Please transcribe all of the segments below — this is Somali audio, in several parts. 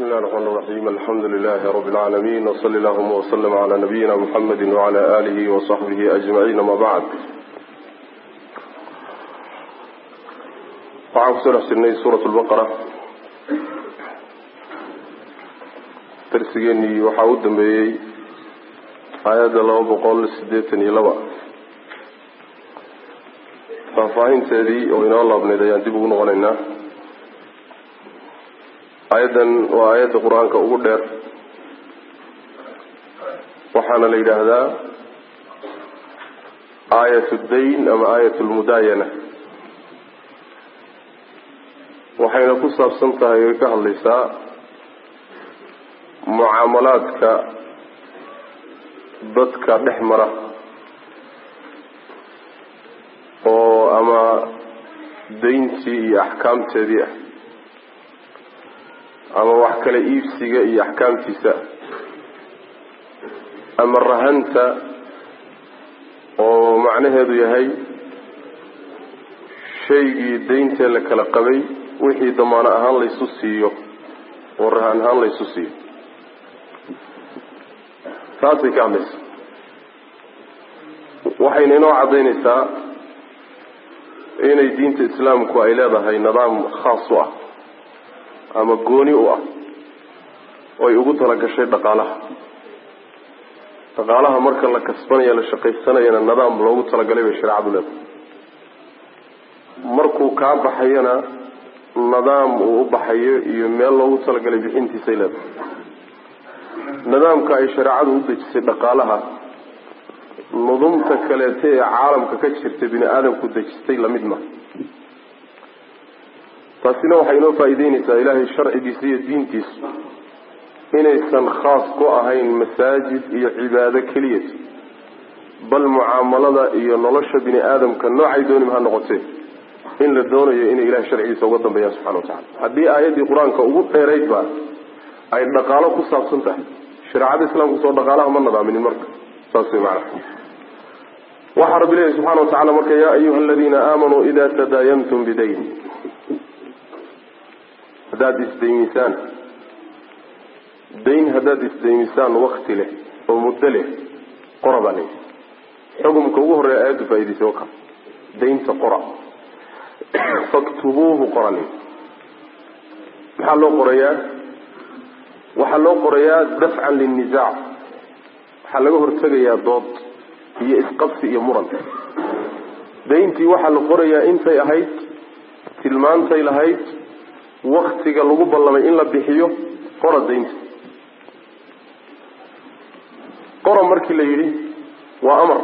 بسم الله الرحمن الرحيم الحمد لله رب العالمين وصلى اللهم وسلم على نبينا محمد وعلى آله وصحبه أجمعين ما بعد waxaan kusoo dhex jirnay suurat lbaqara darsigeenii waxaa u dambeeyey aayadda laba boqol siddeetan iyo laba faahfaahinteedii oo inoo laabneyd ayaan dib ugu noqonaynaa aayaddan waa aayadda qur-aanka ugu dheer waxaana la yidhaahdaa aayat dayn ama aayat lmudaayana waxayna ku saabsan tahay oy ka hadlaysaa mucaamalaadka dadka dhex mara oo ama dayntii iyo axkaamteedii ah ama wax kale iibsiga iyo axkaamtiisa ama rahanta oo macnaheedu yahay shaygii dayntee la kala qabay wixii damaano ahaan laysu siiyo oo rahan ahaan laysu siiyo taasay ka hadlaysa waxayna inoo caddaynaysaa inay diinta islaamku ay leedahay nidaam khaas u ah ama gooni u ah oy ugu talagashay dhaqaalaha dhaqaalaha marka la kasbanaya la shaqaysanayana nidaam loogu talagalay bay shareecadu leedahay markuu kaa baxayana nidaam uu u baxayo iyo meel loogu talagalay bixintiisay leedahay nidaamka ay shareecadu u dejisay dhaqaalaha nudumta kaleete ee caalamka ka jirta bini aadamku dejistay lamid ma taasina waxay inoo faa'iideyneysaa ilaahay sharcigiisa iyo diintiisu inaysan khaas ku ahayn masaajid iyo cibaado keliyat bal mucaamalada iyo nolosha bini aadamka noocay doonima ha noqotee in la doonayo inay ilahay sharcigiisa uga dambeeyaan subxana wa tacala haddii aayaddii qur-aanka ugu dheeraydba ay dhaqaalo ku saabsan tahay shareecada islaamku soo dhaqaalaha ma nadaaminin marka saas way macana waxaa rabbi leeyahy subxana wa tacala marka yaa ayuha aladiina aamanuu ida tadaayantum bidayn haddaad isdaymisaan dayn haddaad isdaymisaan wakti leh oo muddo leh qora baa leeyahy xukumka ugu horreeya aayaddu faa'idaysay oo kale daynta qora faktubuuhu qora leeyahy maxaa loo qorayaa waxaa loo qorayaa dafcan linnisaac waxaa laga hortegayaa dood iyo isqabsi iyo muran dayntii waxaa la qorayaa intay ahayd tilmaantay lahayd waktiga lagu ballamay in la bixiyo qora daynta qora markii la yidhi waa amar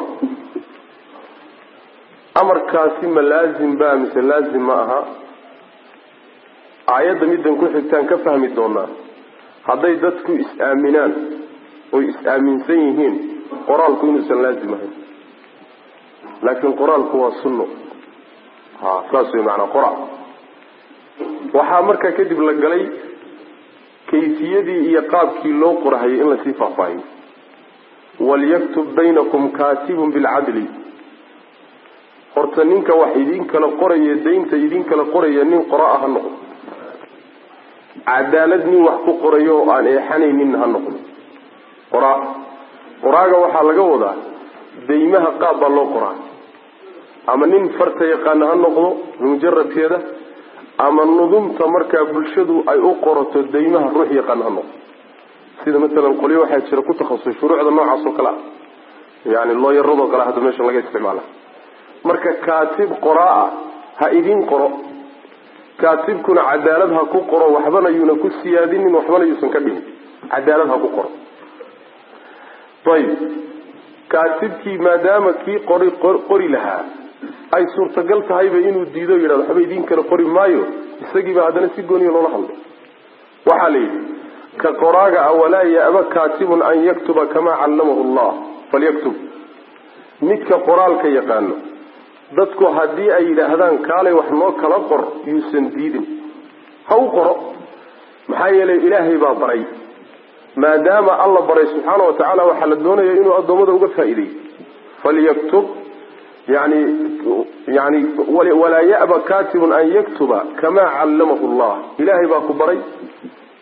amarkaasi ma laazim ba mise laazim ma aha aayadda middan ku xigtaan ka fahmi doonaa hadday dadku is-aaminaan oy is-aaminsan yihiin qoraalku inuusan laazim ahayn laakiin qoraalku waa sunno ha saas wey macanaa qora waxaa markaa kadib la galay kayfiyadii iyo qaabkii loo qorahayay in lasii faahfaahiyo walyaktub baynakum kaatibun bilcadli horta ninka wax idin kala qoraya daynta idin kala qoraya nin qora ah ha noqdo cadaalad nin wax ku qorayo oo aan eexanaynin ha noqdo qoraa qoraaga waxaa laga wadaa daymaha qaab baa loo qoraa ama nin farta yaqaana ha noqdo mujaradkeeda ama nudumta markaa bulshadu ay u qorato daymaha ruux yaqaan ha noqdo sida masalan qolyo waxaa jira ku takhasusay shuruucda noocaas oo kale ah yani looyaradoo kale hadda meesha laga isticmaala marka kaatib qoraa ah ha idin qoro kaatibkuna cadaalad ha ku qoro waxbana yuuna ku siyaadinin waxbana yuusan ka dhihin cadaalad ha ku qoro ayib kaatibkii maadaama kii qori qori lahaa ay suurtagal tahayba inuu diido o yidhahdo waxba idin kale qori maayo isagiiba haddana si gooniya loola hadlay waxaa la yidhi ka qoraaga a walaa ya'ba kaatibun an yaktuba kamaa callamahu allah falyaktub midka qoraalka yaqaano dadku haddii ay yidhaahdaan kaalay wax noo kala qor yuusan diidin ha u qoro maxaa yeelay ilaahay baa baray maadaama alla baray subxaana wa tacaala waxaa la doonaya inuu addoommada uga faa'iideeyo falyaktub yani yani walaa ya'ba katibun an yaktuba kamaa callamahu llah ilaahay baa ku baray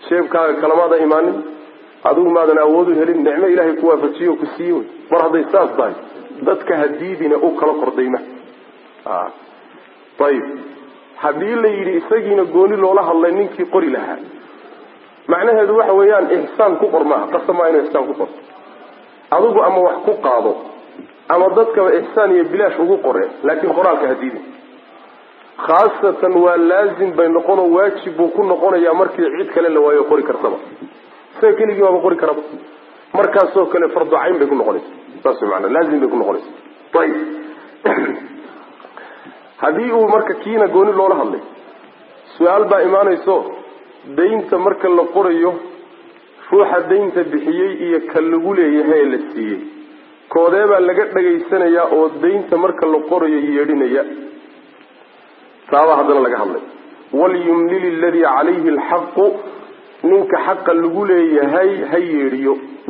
sheebkaaga kalamaada imaanin adigu maadan awood u helin nicmo ilaahay ku waafajiye oo ku siiye wey mar hadday saas tahay dadka hadiidina u kala kordayma ayib haddii la yidhi isagiina gooni loola hadlay ninkii qori lahaa macnaheedu waxa weeyaan ixsaan ku qor maaha qasamaa inuu ixsaan ku qorto adigu ama wax ku qaado ama dadkaba ixsaan iyo bilaash ugu qore laakiin qoraalka hadiidin khaasatan waa laazim bay noqonoo waajib buu ku noqonayaa markii cid kale la waayo qori kartaba isaga keligii baaba qori karaba markaasoo kale farducayn bay ku noqonaysa saas way maanaa laazim bay ku noqonaysa ayib haddii uu marka kiina gooni loola hadlay su-aal baa imaanayso daynta marka la qorayo ruuxa daynta bixiyey iyo ka lagu leeyahay ee la siiyey koodee baa laga dhagaysanayaa oo daynta marka la qorayo yeedhinaya taabaa haddana laga hadlay walyumlil aladii calayhi alxaqu ninka xaqa lagu leeyahay ha yeedhiyo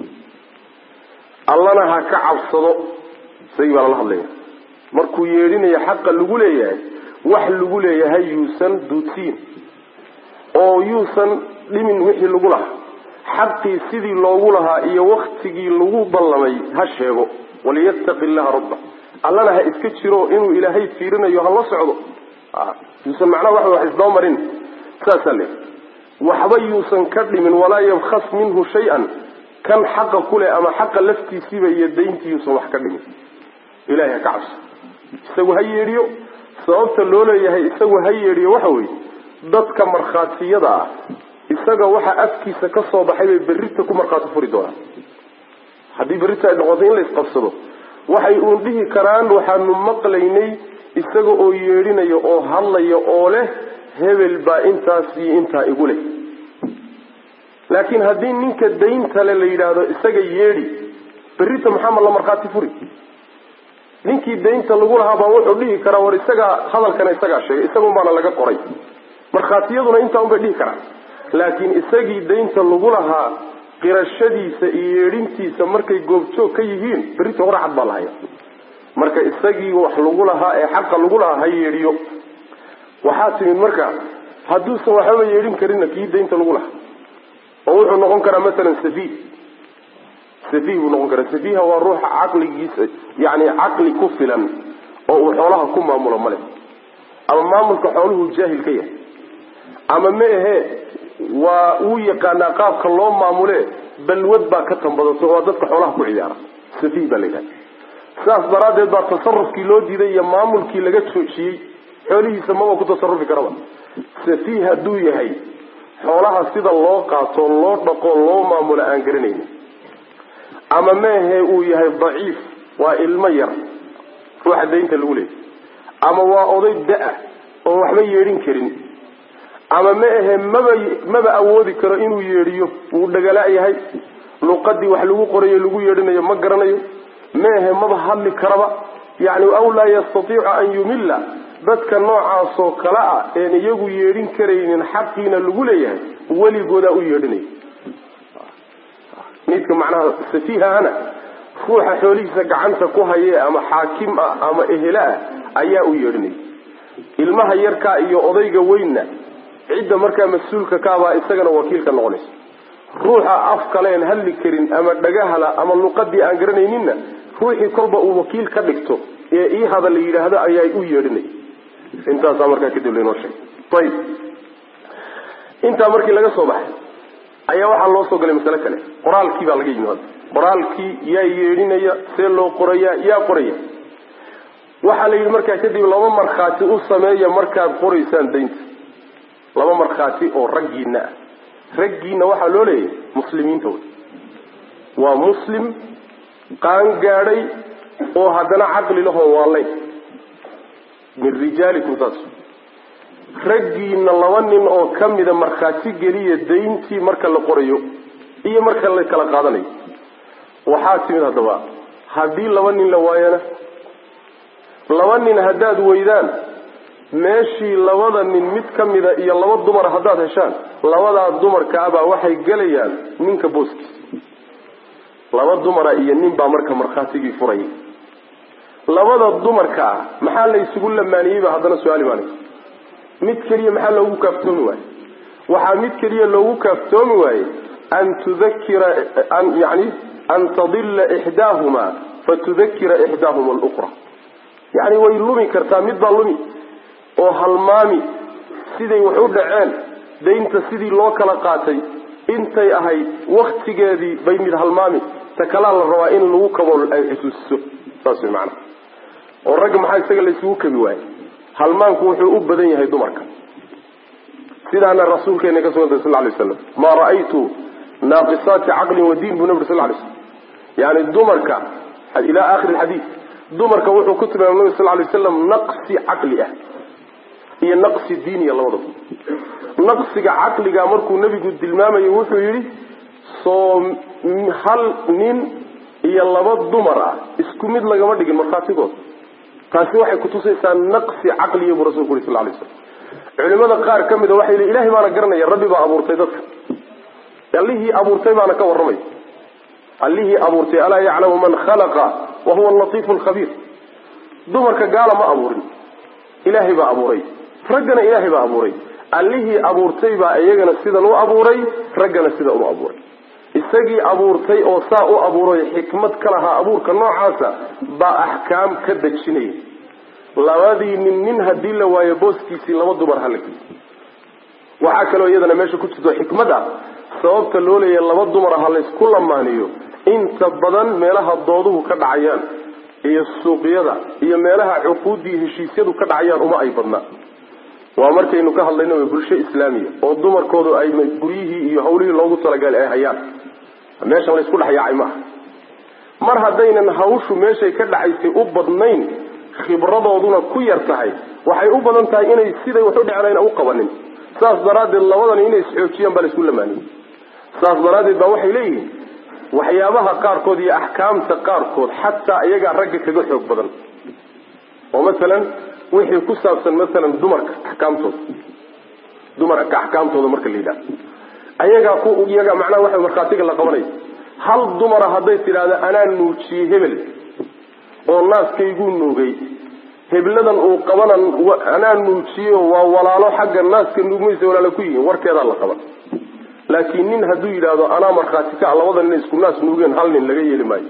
allana ha ka cabsado isagii baa lala hadlaya markuu yeedhinayo xaqa lagu leeyahay wax lagu leeyahay yuusan duudsiin oo yuusan dhimin wixii lagu lahaa xaqii sidii loogu lahaa iyo waktigii lagu ballamay ha sheego waliyattaqi illaha rabba allana ha iska jiro inuu ilaahay fiirinayo ha la socdo yuusan macnaha waxa wax isdaba marin saasaa le waxba yuusan ka dhimin walaa yabkhas minhu shay-an kan xaqa kuleh ama xaqa laftiisiiba iyo dayntii yuusan wax ka dhimin ilahay ha ka cabso isagu ha yeedhiyo sababta loo leeyahay isagu ha yeedhiyo waxa weeye dadka markhaatiyada ah isaga waxa afkiisa ka soo baxay bay berrita ku markhaati furi doonaan haddii berrita ay noqoto in la isqabsado waxay uun dhihi karaan waxaanu maqlaynay isaga oo yeedhinayo oo hadlaya oo leh hebel baa intaas iyo intaa igu leh laakiin haddii ninka dayntale la yidhaahdo isaga yeedhi berrita maxaama la markhaati furi ninkii daynta lagu lahaa baa wuxuu dhihi karaa war isagaa hadalkana isagaa sheegay isagun baana laga qoray markhaatiyaduna intaa un bay dhihi karaan laakiin isagii daynta lagu lahaa qirashadiisa iyo yeedhintiisa markay goobjoog ka yihiin berrita horacad baa lahaya marka isagii wax lagu lahaa ee xaqa lagu lahaa ha yeedhiyo waxaa timid marka hadduusan waxbaba yeedhin karinna kii daynta lagu lahaa oo wuxuu noqon karaa masalan safiih safiih buu noqon karaa safiiha waa ruuxa caqligiisa yani caqli ku filan oo uu xoolaha ku maamulo male ama maamulka xooluhu jaahil ka yahay ama ma ahee waa uu yaqaanaa qaabka loo maamule balwad baa ka tambadato oo dadka xoolaha ku ciyaara safiih baa la yidhahda sidaas daraaddeed baa tasarufkii loo diiday iyo maamulkii laga joojiyey xoolihiisa maba ku tasarufi karaba safiih hadduu yahay xoolaha sida loo qaato loo dhaqo loo maamulo aan garanaynin ama meahe uu yahay daciif waa ilmo yar ruuxa daynta lagu leeyay ama waa oday da-a oon waxba yeedhin karin ama ma ahe maba maba awoodi karo inuu yeedhiyo wuu dhagala yahay luqadii wax lagu qorayo lagu yeedhinayo ma garanayo ma ahe maba hadli karaba yani aw laa yastatiicu an yumilla dadka noocaasoo kale ah een iyagu yeedhin karaynin xaqiina lagu leeyahay weligoodaa u yeedhinaya midka macnaha safiihahana ruuxa xoolihiisa gacanta ku haye ama xaakim ah ama ehela ah ayaa u yeedhinaya ilmaha yarkaa iyo odayga weynna cidda markaa mas-uulka kaabaa isagana wakiilka noqonaysa ruuxa af kaleen hadli karin ama dhagahala ama luqadii aan garanayninna ruuxii kolba uu wakiil ka dhigto ee ii hada la yidhaahdo ayaa u yeedhinaya intaasaa markaa kadib laynoo sheegay ayib intaa markii laga soo baxay ayaa waxaa loo soo galay masale kale qoraalkii baa laga yimi hadda qoraalkii yaa yeedhinaya see loo qoraya yaa qoraya waxaa la yidhi markaa kadib laba markhaati u sameeya markaad qoraysaan daynta laba markhaati oo raggiina ah raggiina waxaa loo leeyahay muslimiinta wey waa muslim qaan gaadhay oo haddana caqli lahoo waalayn min rijaalikum saas raggiina laba nin oo ka mida markhaati geliya dayntii marka la qorayo iyo marka la kala qaadanayo waxaa timid haddaba haddii laba nin la waayana laba nin haddaad weydaan meeshii labada nin mid ka mida iyo laba dumar haddaad heshaan labadaa dumarkaabaa waxay gelayaan ninka booskiisa laba dumara iyo nin baa marka markhaatigii furaya labada dumarka ah maxaa la isugu lamaaniyeyba haddana su-aal imaanaysa mid keliya maxaa loogu kaaftoomi waayo waxaa mid keliya loogu kaaftoomi waayey an tudakira an yani an tadilla ixdaahumaa fatudakira ixdaahuma alukhra yacni way lumi kartaa mid baa lumi oo halmaami siday wax u dhaceen daynta sidii loo kala qaatay intay ahayd waktigeedii bay mid halmaami ta kalaa la rabaa in lagu kabo ay xusuusiso saas way macana oo ragga maxaa isaga laysugu kabi waayey halmaanku wuxuu u badan yahay dumarka sidaana rasuulkeena ka sugantay sal lay slam maa ra'aytu naaqisaati caqlin wa diin buu nabir sal lay slam yani dumarka ilaa akhiri lxadiid dumarka wuxuu ku tilmaamay nabi sal lay waslam naqsi caqli ah iyo naqsi diiniya labadaba naqsiga caqliga markuu nebigu tilmaamayo wuxuu yidhi soo hal nin iyo laba dumar ah isku mid lagama dhigin markhaatigood taasi waxay kutusaysaa naqsi caqliya buu rasulku yuri sal lay slam culimada qaar ka mida waxay li ilahay baana garanaya rabbi baa abuurtay dadka allihii abuurtay baana ka warramay allihii abuurtay alaa yaclamu man khalaqa wa huwa alatiifu alkhabiir dumarka gaala ma abuurin ilaahay baa abuuray raggana ilaahay baa abuuray allihii abuurtay baa iyagana sidan u abuuray raggana sidan u abuuray isagii abuurtay oo saa u abuuray xikmad ka lahaa abuurka noocaasa baa axkaam ka dejinaya labadii nin nin haddii la waayo booskiisii laba dumar hala geliy waxaa kaloo iyadana meesha ku jirto xikmad ah sababta loo leeyahay laba dumara ha laysku lamaaniyo inta badan meelaha dooduhu ka dhacayaan iyo suuqyada iyo meelaha cuquuddii heshiisyadu ka dhacayaan uma ay badnaa waa markaynu ka hadlayno way bulsho islaamiya oo dumarkoodu ay guryihii iyo hawlihii loogu talagalay ay hayaan meeshan laysku dhex yaacay maaha mar haddaynan hawshu meeshay ka dhacaysay u badnayn khibradooduna ku yar tahay waxay u badan tahay inay siday wax u dheclayna u qabanin saas daraaddeed labadani inay isxoojiyaan baa laysku lamaaniyey saas daraaddeed baa waxay leeyihiin waxyaabaha qaarkood iyo axkaamta qaarkood xataa iyagaa ragga kaga xoog badan oo masalan wixii ku saabsan masalan dumarka axkaamtooda dumarka axkaamtooda marka la yidhahdo ayagaa ku iyagaa macnaha waxa markhaatiga la qabanaya hal dumara hadday tidhaahdo anaa nuujiyey hebel oo naaskayguu nuugay hebladan uu qabanan anaa nuujiyeyo waa walaalo xagga naaska nuugmaysa walaalo ku yihiin warkeedaa la qaban laakiin nin hadduu yidhaahdo anaa markhaati ka labada nin isku naas nuugeen hal nin laga yeeli maayo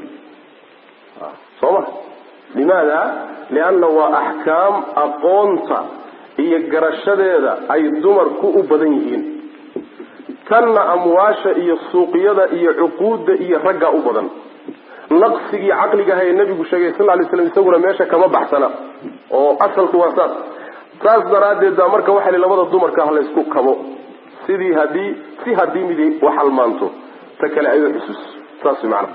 soo ma limaada lianna waa axkaam aqoonta iyo garashadeeda ay dumarku u badan yihiin tanna amwaasha iyo suuqyada iyo cuquudda iyo raggaa u badan naqsigii caqligaha ee nabigu sheegay sal lay slam isaguna meesha kama baxsana oo asalku waa saas saas daraaddeed baa marka waxa li labada dumarka ah laysku kabo sidii hadii si haddii midi wax halmaanto ta kale ay u xusuuso saas maana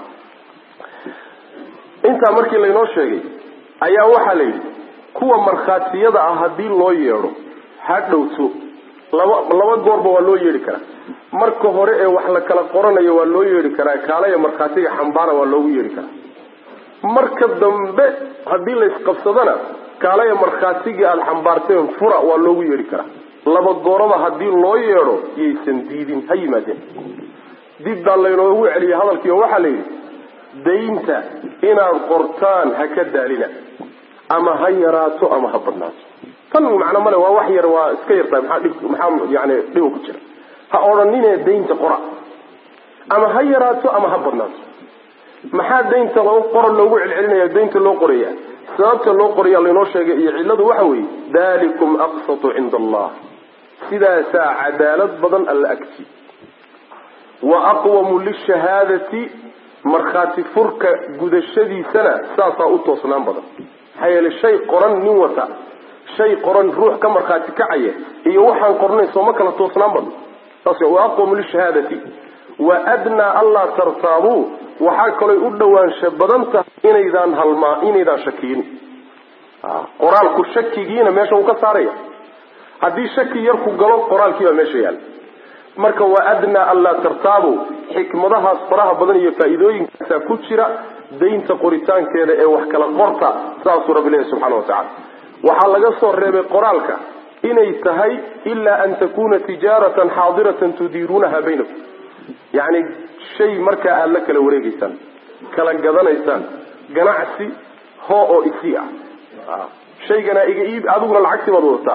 intaa markii laynoo sheegay ayaa waxaa la yidhi kuwa markhaatiyada ah haddii loo yeedho ha dhowto laba laba goorba waa loo yeedhi karaa marka hore ee wax la kala qoranayo waa loo yeedhi karaa kaalaya markhaatiga xambaara waa loogu yeedhi karaa marka dambe haddii laysqabsadana kaalaya markhaatigii aada xambaarteen fura waa loogu yeedhi karaa laba gooraba haddii loo yeedho yaysan diidin ha yimaadeen dib baa laynoogu celiyay hadalkii oo waxaa la yidhi daynta inaad qortaan ha ka daalina ama ha yaraato ama ha badnaato tan macno male waa wax yar waa iska yartahay maxaa dhib maxaa yani dhiba ku jira ha odhanine daynta qora ama ha yaraato ama ha badnaato maxaa daynta loo qora loogu celcelinaya daynta loo qoraya sababta loo qoraya laynoo sheegay iyo cilladu waxa weeye dalikum aqsatu cinda allah sidaasaa cadaalad badan alla agti wa aqwamu lishahaadati markhaati furka gudashadiisana saasaa u toosnaan badan maxaa yeele shay qoran nin wata shay qoran ruux ka markhaati kacaya iyo waxaan qornay sooma kala toosnaan badan saas wa aqwamu lishahaadati wa adnaa anlaa tartaabuu waxaa kalooy u dhawaansha badan tahay inaydaan halmaa inaydaan shakiyin qoraalku shakigiina meesha uu ka saaraya haddii shaki yar ku galo qoraalkii baa meesha yaala marka wa adnaa anlaa tartaabu xikmadahaas faraha badan iyo faa'iidooyinkaasaa ku jira daynta qoritaankeeda ee wax kala qorta saasuu rabbi leeyahy subxana wa tacala waxaa laga soo reebay qoraalka inay tahay ilaa an takuna tijaaratan xaadiratan tudiiruunaha baynakum yacni shay markaa aada la kala wareegeysaan kala gadanaysaan ganacsi hoo oo isi ah shaygana iga iib adiguna lacagtii baad wadataa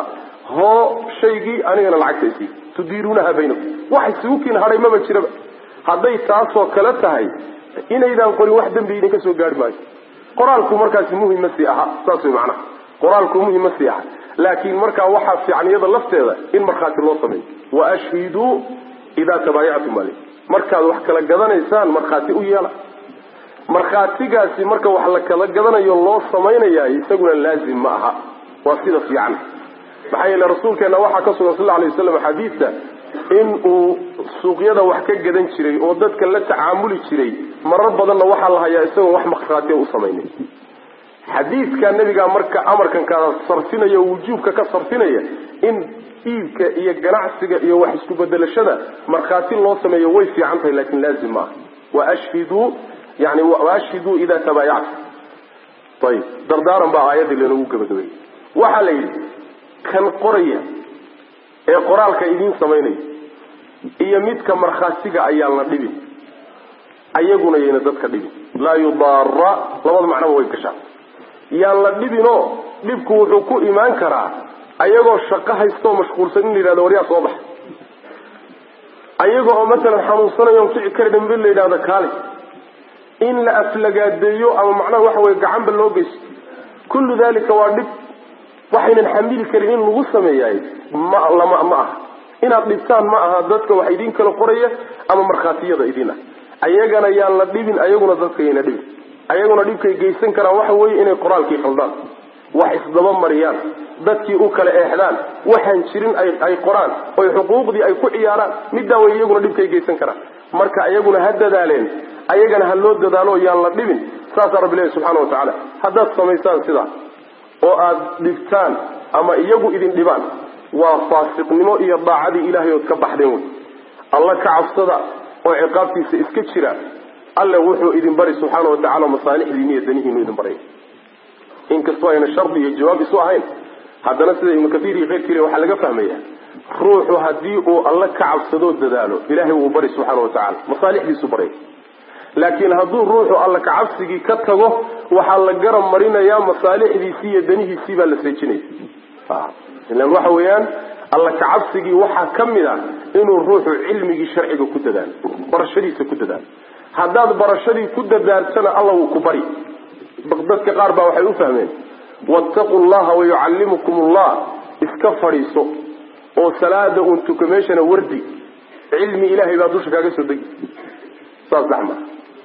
hoo shaygii anigana lacagta isii tudiiruunaha baynakum wax isugu kiin hadhay maba jiraba hadday taasoo kale tahay inaydaan qorin wax dembi idinka soo gaari maayo qoraalku markaasi muhim ma sii aha saas way macnaha qoraalku muhim ma sii aha laakiin markaa waxaa fiican iyada lafteeda in markhaati loo sameeyo wa ashhiduu idaa tabaayactum ale markaad wax kala gadanaysaan markhaati u yeela markhaatigaasi marka wax la kala gadanayo loo samaynayaa isaguna laazim ma aha waa sida fiican maxaa yeele rasuulkeena waxaa ka sugan sal alay waslam xadiidka in uu suuqyada wax ka gadan jiray oo dadka la tacaamuli jiray marar badanna waxaa la hayaa isagoon wax markhaatiya u samaynin xadiidka nabigaa marka amarkan kala sarfinaya oo wujuubka ka sarfinaya in iibka iyo ganacsiga iyo wax isku bedelashada markhaati loo sameeyo way fiican tahay laakin laazim ma aha washhiduu yani waashhiduu idaa tabaayactum ayib dardaaran baa aayaddii lanogu gabagabeeyey waxaa la yidhi kan qoraya ee qoraalka idiin samaynaya iyo midka markhaatiga ayaan la dhibin ayaguna yayna dadka dhibin laa yudaara labada macnoba way gashaa yaan la dhibinoo dhibku wuxuu ku imaan karaa ayagoo shaqo haystaoo mashquulsan in la yidhahdo waryaa soo baxa ayaga oo matalan xanuunsanayo on kici kari dhambe la yidhahdo kaale in la aflagaadeeyo ama macnaha waxa weye gacanba loo geysto kullu dalika waa dhib waxaynan xamili karin in lagu sameeyaay ma lama ma aha inaad dhibtaan ma aha dadka wax idin kala qoraya ama markhaatiyada idin ah ayagana yaan la dhibin ayaguna dadka yayna dhibin ayaguna dhibkay geysan karaan waxa weeye inay qoraalkii khaldaan wax isdaba mariyaan dadkii u kala eexdaan waxaan jirin ay qoraan oy xuquuqdii ay ku ciyaaraan middaa way iyaguna dhibkay geysan karaan marka ayaguna ha dadaaleen ayagana ha loo dadaalo yaan la dhibin saasaa rabbi leeyahy subxana wa tacaala haddaad samaysaan sidaa oo aad dhibtaan ama iyagu idin dhibaan waa faasiqnimo iyo daacadii ilaahay ood ka baxdeen wey alla ka cabsada oo ciqaabtiisa iska jira alle wuxuu idin bari subxaana wa tacala masaalixdiini iyo danihiinu idin baray inkastoo ayna shardi iyo jawaab isu ahayn haddana sida ibnu kaiir iyo keyrkiile waxaa laga fahmaya ruuxu haddii uu alla ka cabsadoo dadaalo ilahay wuu bari subxaana wa tacala masaalixdiisu baray laakiin hadduu ruuxu alla kacabsigii ka tago waxaa la garab marinayaa masaalixdiisii iyo danihiisii baa la seejinaya ilan waxa weeyaan alla kacabsigii waxaa ka mid a inuu ruuxu cilmigii sharciga ku dadaalo barashadiisa ku dadaalo haddaad barashadii ku dadaaltana alla wuu ku bari dadka qaar baa waxay u fahmeen wattaqu llaha wayucallimukum allah iska fadhiiso oo salaada uun tuka meeshana wardi cilmi ilahay baa dusha kaaga soo degi saas daxma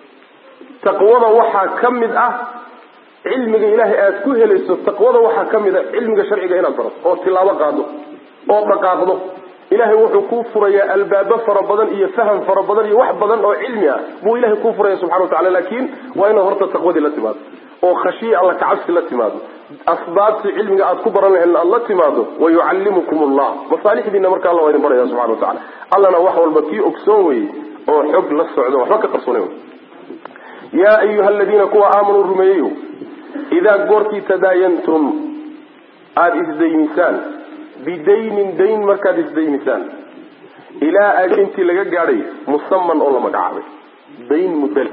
taqwada waxaa ka mid ah cilmiga ilaahay aada ku helayso taqwada waxaa ka mid ah cilmiga sharciga inaad barato oo tilaabo qaado oo dhaqaaqdo ilahay wuxuu kuu furayaa albaabo fara badan iyo faham fara badan iyo wax badan oo cilmi ah buu ilahay kuu furaya subxana watacala laakiin waa inaad horta taqwadii la timaado oo khashiya alla kacabsi la timaado asbaabtii cilmiga aad ku baran lahayn aad la timaado wayucallimukum allah masaalixdiina marka alla waa idin baraya subxana watacala allana wax walba kii ogsoon weyey oo xog la socdo waxba ka qarsoona yaa ayuha aladiina kuwa aamanuu rumeeyeyo idaa goortii tadaayantum aada isdaymisaan bidaynin dayn markaad isdaymisaan ilaa ajal intii laga gaadhay musaman oo la magacaabay dayn mudal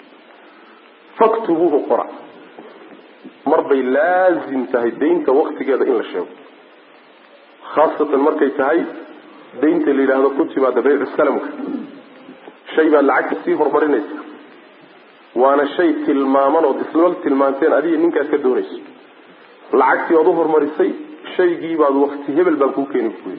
faktubuuhu qora mar bay laazim tahay daynta waktigeeda in la sheego khaasatan markay tahay daynta la yidhaahdo ku timaada baycu salamka shay baad lacagta sii horumarinaysa waana shay tilmaaman ood isla tilmaanteen adiga ninkaad ka doonayso lacagtii ood u horumarisay shaygii baad wakti hebel baan kuu keeni buy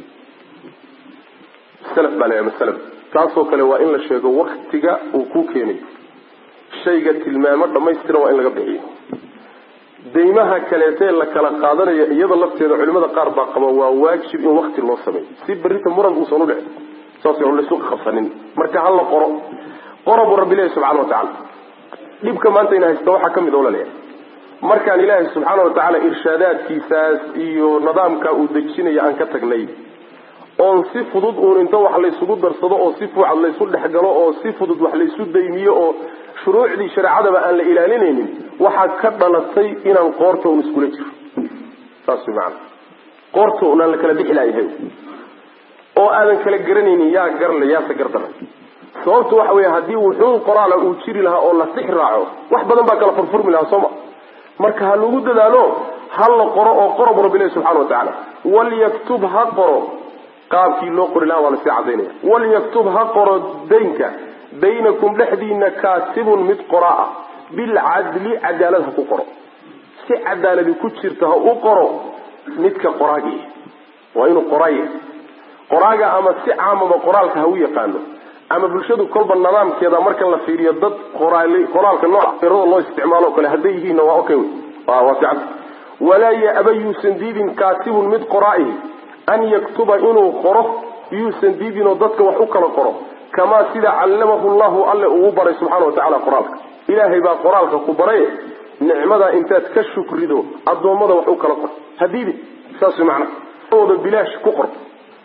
salaf baa la ama salaf taasoo kale waa in la sheego waktiga uu kuu keenayo shayga tilmaamo dhamaystiran waa in laga bixiyo daymaha kaleetee la kala qaadanayo iyada lafteeda culimada qaar baa qaba waa waajib in wakti loo sameeyo si berrita muran uusan u dhicin saas on laysu qabsanin marka ha la qoro qora buu rabbi leeyahy subxana wa tacala dhibka maanta ina haysta waxaa ka mid oo laleeyahay markaan ilaahay subxaana wa tacaala irshaadaadkiisaas iyo nidaamka uu dejinaya aan ka tagnay oon si fudud uun inta wax laysugu darsado oo si fuucad laysu dhexgalo oo si fudud wax laysu daymiyo oo shuruucdii shareecadaba aan la ilaalinaynin waxaa ka dhalatay inaan qoorta un iskula jiro saas way macanaa qoorta un aan la kala bixi laayahay oo aadan kala garanaynin yaa garle yaase gardaran sababtu waxa weeye haddii wuxuun qoraala uu jiri lahaa oo la six raaco wax badan baa kala furfurmi lahaa sooma marka ha lagu dadaalo ha la qoro oo qoro bu rabbi ilahi subxana wa tacaala walyaktub ha qoro qaabkii loo qori laha waa lasii cadaynaya walyaktub ha qoro daynka baynakum dhexdiina kaatibun mid qoraa ah bilcadli cadaalad ha ku qoro si cadaaladi ku jirta ha u qoro midka qoraagii waa inuu qoraaya qoraaga ama si caamaba qoraalka ha u yaqaano ama bulshadu kolba nidaamkeeda marka la fiiriyo dad qoraalka nooca loo isticmaalo kale hadday yihiinna waa okay waa fiican walaa ya-aba yuusan diidin kaatibun mid qoraa'ihi an yaktuba inuu qoro yuusan diidinoo dadka wax u kala qoro kamaa sida callamahu llahu alle ugu baray subxana wa tacala qoraalka ilaahay baa qoraalka ku baray nicmadaa intaad ka shukrido addoommada wax u kala qor hadiidin saas macna ooda bilaash ku qor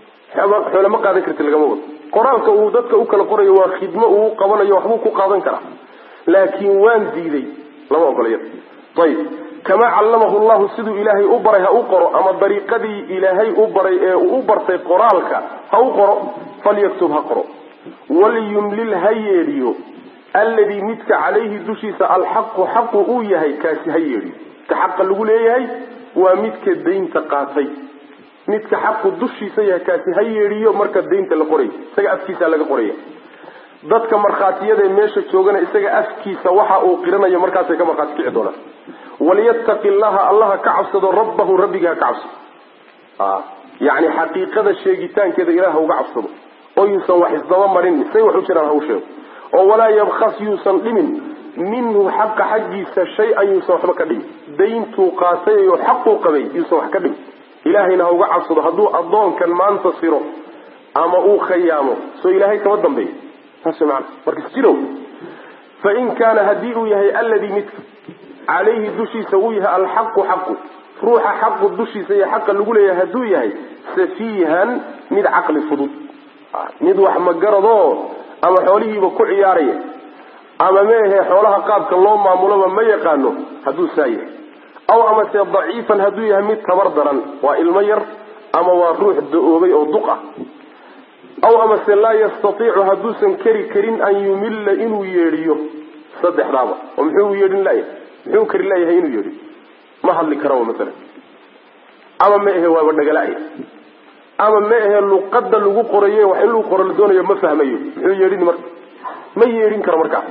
xoole ma qaadan karti lagama wado qoraalka uu dadka u kala qorayo waa khidmo uu qabanayo waxbuu ku qaadan karaa laakiin waan diiday lama ogolaya ayib kamaa callamahu llahu siduu ilaahay u baray ha u qoro ama dariiqadii ilaahay u baray ee uu u bartay qoraalka ha u qoro falyaktub ha qoro waliyumlil ha yeedhiyo alladii midka calayhi dushiisa alxaqu xaqu uu yahay kaasi ha yeedhiyo ka xaqa lagu leeyahay waa midka daynta qaatay midka xaqu dushiisa yahay kaasi ha yeedhiyo marka daynta la qoray isaga afkiisa laga qoraya dadka markhaatiyada meesha joogana isaga afkiisa waxa uu qiranayo markaasay ka markhaati kici doonaan waliyattaqi llaha allaha ka cabsado rabbahu rabbiga ha ka cabsado yani xaqiiqada sheegitaankeeda ilaah uga cabsado oo yuusan wax isdaba marin say wax u jiraan ha u sheego oo walaa yabkas yuusan dhimin minhu xaqa xaggiisa shay-an yuusan waxba ka dhimin dayntuu qaatay oo xaquu qabay yuusan wax ka dhimin ilaahayna ha uga cabsado hadduu addoonkan maanta siro ama uu khayaamo soo ilaahay kama dambeeyo saas maana marka isjirow fain kaana haddii uu yahay alladii midka calayhi dushiisa uu yahay alxaqu xaqu ruuxa xaqu dushiisa iyo xaqa lagu leeyahay hadduu yahay safiihan mid caqli fudud mid wax magaradoo ama xoolihiiba ku ciyaaraya ama meehe xoolaha qaabka loo maamuloba ma yaqaano hadduu saa yahay aw amase daciifan hadduu yahay mid tabar daran waa ilmo yar ama waa ruux da-oobay oo duq ah aw amase laa yastatiicu hadduusan keri karin an yumilla inuu yeedhiyo saddexdaaba oo muxuu yeedhin layahay muxuu kari layahay inuu yeedhiyo ma hadli karaba masalan ama ma ahe waaba dhagalaya ama ma ahe luqada lagu qoraye wax in lagu qoro la doonayo ma fahmayo muxuu yeedhin marka ma yeedhin karo markaa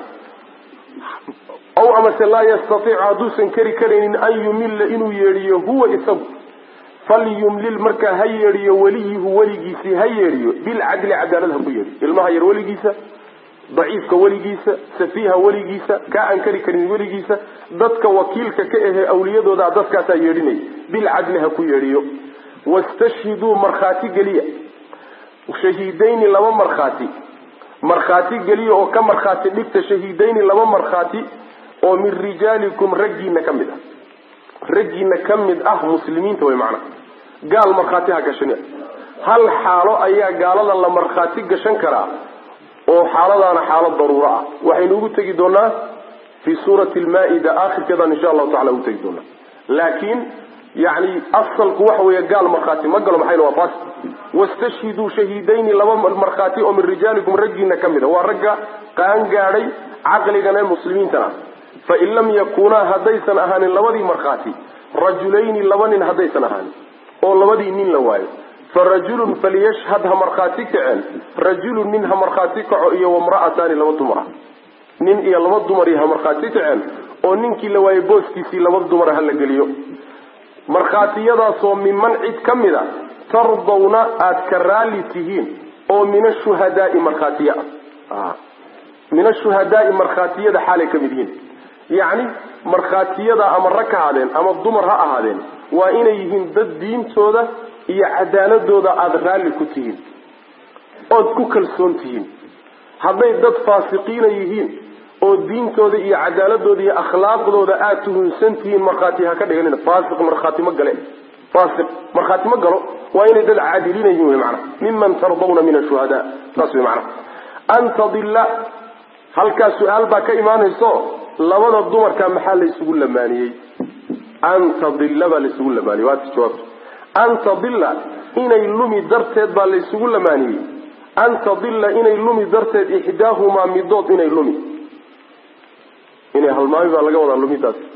aw amase laa yastatiicu hadduusan keri karaynin an yumilla inuu yeedhiyo huwa isagu falyumlil markaa ha yeedhiyo weliyuhu weligiisii ha yeedhiyo bilcadli cadaalad ha ku yeedhiyo ilmaha yar weligiisa daciifka weligiisa safiiha weligiisa kaa aan kari karin weligiisa dadka wakiilka ka ahee awliyadooda dadkaasaa yeedhinaya bilcadli ha ku yeedhiyo wastashhiduu markhaati geliya shahiidayni laba markhaati markhaati geliya oo ka markhaati dhigta shahiidayni laba markhaati oo min rijaalikum raggiina ka mid ah raggiina ka mid ah muslimiinta way macnaha gaal markhaati ha gashan hal xaalo ayaa gaalada la markhaati gashan karaa oo xaaladaana xaalad daruuro ah waxaynu ugu tegi doonaa fii suurati almaa-ida aakhirkeedaan insha allahu tacala ugu tegi doonaa laakiin yani asalku waxa weeye gaal markhaati ma galo maxayna waa fas wastashhiduu shahiidayni laba markhaati oo min rijaalikum raggiina ka mid a waa ragga qaan gaadhay caqligana muslimiintana fain lam yakunaa haddaysan ahaanin labadii markhaati rajulayni laba nin haddaysan ahaanin oo labadii nin la waayo farajulun faliyashhad ha markhaati kaceen rajulun nin ha markhaati kaco iyo wamra'ataani laba dumar ah nin iyo laba dumari ha markhaati kaceen oo ninkii la waayey booskiisii laba dumara ha la geliyo markhaatiyadaasoo miman cid ka mid a tardawna aada ka raalli tihiin oo min ashuhadaai markhaatiya ah min ashuhadaai markhaatiyada xaalay ka mid yihiin yacni markhaatiyada ama rag ha ahaadeen ama dumar ha ahaadeen waa inay yihiin dad diintooda iyo cadaaladooda aada raalli ku tihiin ood ku kalsoon tihiin hadday dad faasiqiina yihiin oo diintooda iyo cadaaladooda iyo akhlaaqdooda aada tuhunsan tihiin markhaati ha ka dhiganina faasiq markhaati ma gale faasiq markhaati ma galo waa inay dad caadiliina yihiin wey macana miman tardawna min ashuhadaa saas wey macana an tadilla halkaas su-aal baa ka imaanayso labada dumarka maxaa laysugu lamaaniyey an tadilla baa laysugu lamaaniyey waati jawaabta an tadilla inay lumi darteed baa laysugu lamaaniyey an tadilla inay lumi darteed ixdaahumaa midood inay lumi inay halmaami baa laga wadaa lumidaas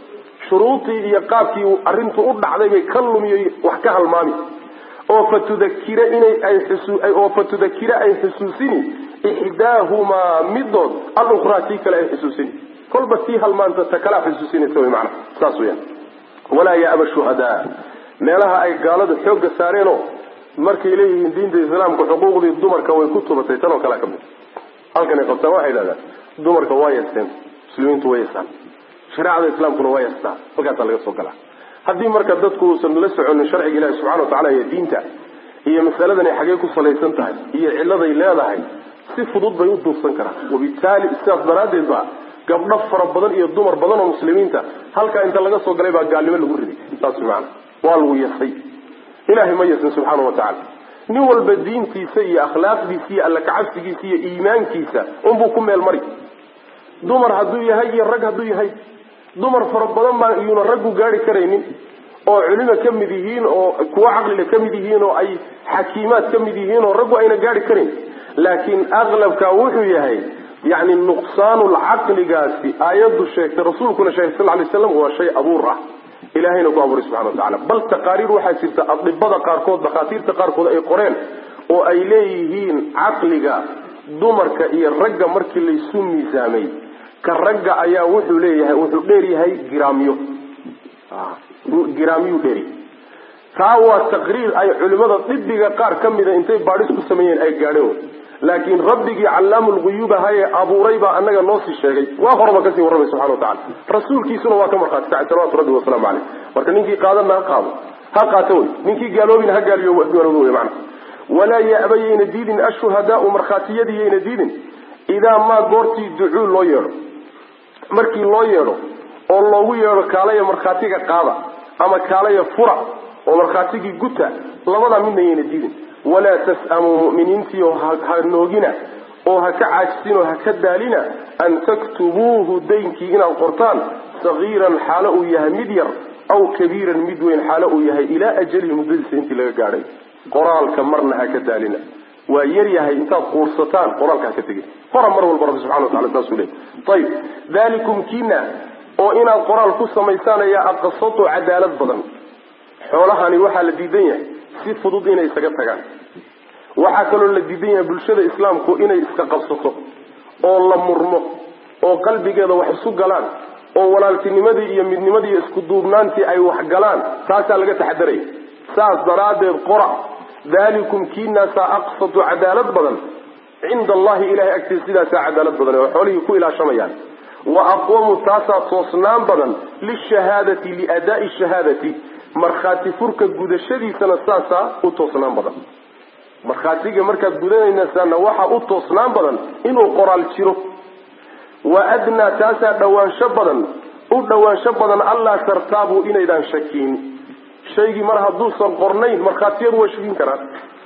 shuruudii iyo qaabkii arrintu u dhacday bay ka lumiyo wax ka halmaami oo fatudakira inay ay oo fatudakira ay xusuusini ixdaahumaa midood alukhraa tii kale ay xusuusini kolba tii halmaanta ta kalea xusuusinaysa wy maana saas weyaan walaa yaaba shuhadaa meelaha ay gaaladu xoogga saareenoo markay leeyihiin diinta islaamka xuquuqdii dumarka way ku tubatay tanoo kalea ka mid halkanay qabtaan waxay idhahdaan dumarka waa yeesteen muslimiintu way yeestaan shareecada islaamkuna waa yeestaa halkaasaa laga soo galaa haddii marka dadku uusan la soconin sharciga ilahi subxana wa tacala iyo diinta iyo masaladan ay xagee ku salaysan tahay iyo cilladay leedahay si fudud bay u duufsan karaan wabitaali sidaas daraaddeed ba gabdho fara badan iyo dumar badan oo muslimiinta halkaa inta laga soo galay baa gaalnimo lagu riday saas maana waa lagu yasay ilahay ma yasin subxaana wa tacala nin walba diintiisa iyo akhlaaqdiisa iyo alla kacabsigiisa iyo iimaankiisa unbuu ku meel mari dumar hadduu yahay iyo rag hadduu yahay dumar fara badan baa iyuuna raggu gaari karaynin oo culimo ka mid yihiin oo kuwo caqliga ka mid yihiin oo ay xakiimaad ka mid yihiin oo raggu ayna gaari karayn laakiin aqlabka wuxuu yahay yani nuqsaanulcaqligaasi aayaddu sheegtay rasuulkuna sheegay sal lay slam waa shay abuur ah ilahayna ku abuuray subxana wa tacala bal taqaariir waxaa jirta adibada qaarkood dakhaatiirta qaarkood ay qoreen oo ay leeyihiin caqliga dumarka iyo ragga markii laysu miisaamay ka ragga ayaa wuxuu leeyahay wuxuu dheer yahay giraamyo giraamyuu dheeri taa waa taqriir ay culimada dibiga qaar ka mida intay baadhis ku sameeyeen ay gaadheen laakiin rabbigii callaamulguyuub ahayee abuuray baa annaga noo sii sheegay waa horaba kasii warramay subxana wa tacala rasuulkiisuna waa ka markhaati kacay salawatu rabbi wasalaamu caleyh marka ninkii qaadana ha qaado ha qaato wey ninkii gaaloobina ha gaaliyo gaaloobo wey macana walaa ya'ba yayna diidin ashuhadaau markhaatiyadii yayna diidin idaa maa goortii ducuu loo yeedho markii loo yeedho oo loogu yeedho kaalaya markhaatiga qaada ama kaalaya fura oo markhaatigii guta labadaa midna yayna diidin walaa tas'amuu mu'miniintiio ha noogina oo ha ka caajisin oo ha ka daalina an taktubuuhu daynkii inaad qortaan sagiiran xaalo uu yahay mid yar aw kabiiran mid weyn xaalo uu yahay ilaa ajalihi muddadiisa intii laga gaadhay qoraalka marna ha ka daalina waa yar yahay intaad quursataan qoraalka ha ka tegin qora mar walba rabbi subxana watacala saasuu leey ayib dalikum kiina oo inaad qoraal ku samaysaan ayaa aqsatu cadaalad badan xoolahani waxaa la diidan yahay si fudud inay isaga tagaan waxaa kaloo la diidan yahay bulshada islaamku inay iska qabsato oo la murmo oo qalbigeeda wax isu galaan oo walaaltinimadii iyo midnimadii iyo isku duubnaantii ay wax galaan taasaa laga taxadaraya saas daraaddeed qora dalikum kiinaasaa aqsatu cadaalad badan cinda allahi ilahay agtiisa sidaasaa cadaalad badan oo xoolihii ku ilaashamayaan wa aqwamu taasaa toosnaan badan lishahaadati liadaai shahaadati markhaati furka gudashadiisana saasaa u toosnaan badan markhaatiga markaad gudanaynasaana waxaa u toosnaan badan inuu qoraal jiro wa adnaa taasaa dhawaansho badan u dhawaansho badan allaa tartaabuu inaydaan shakiin shaygii mar hadduusan qornayn markhaatiyadu way shakin karaan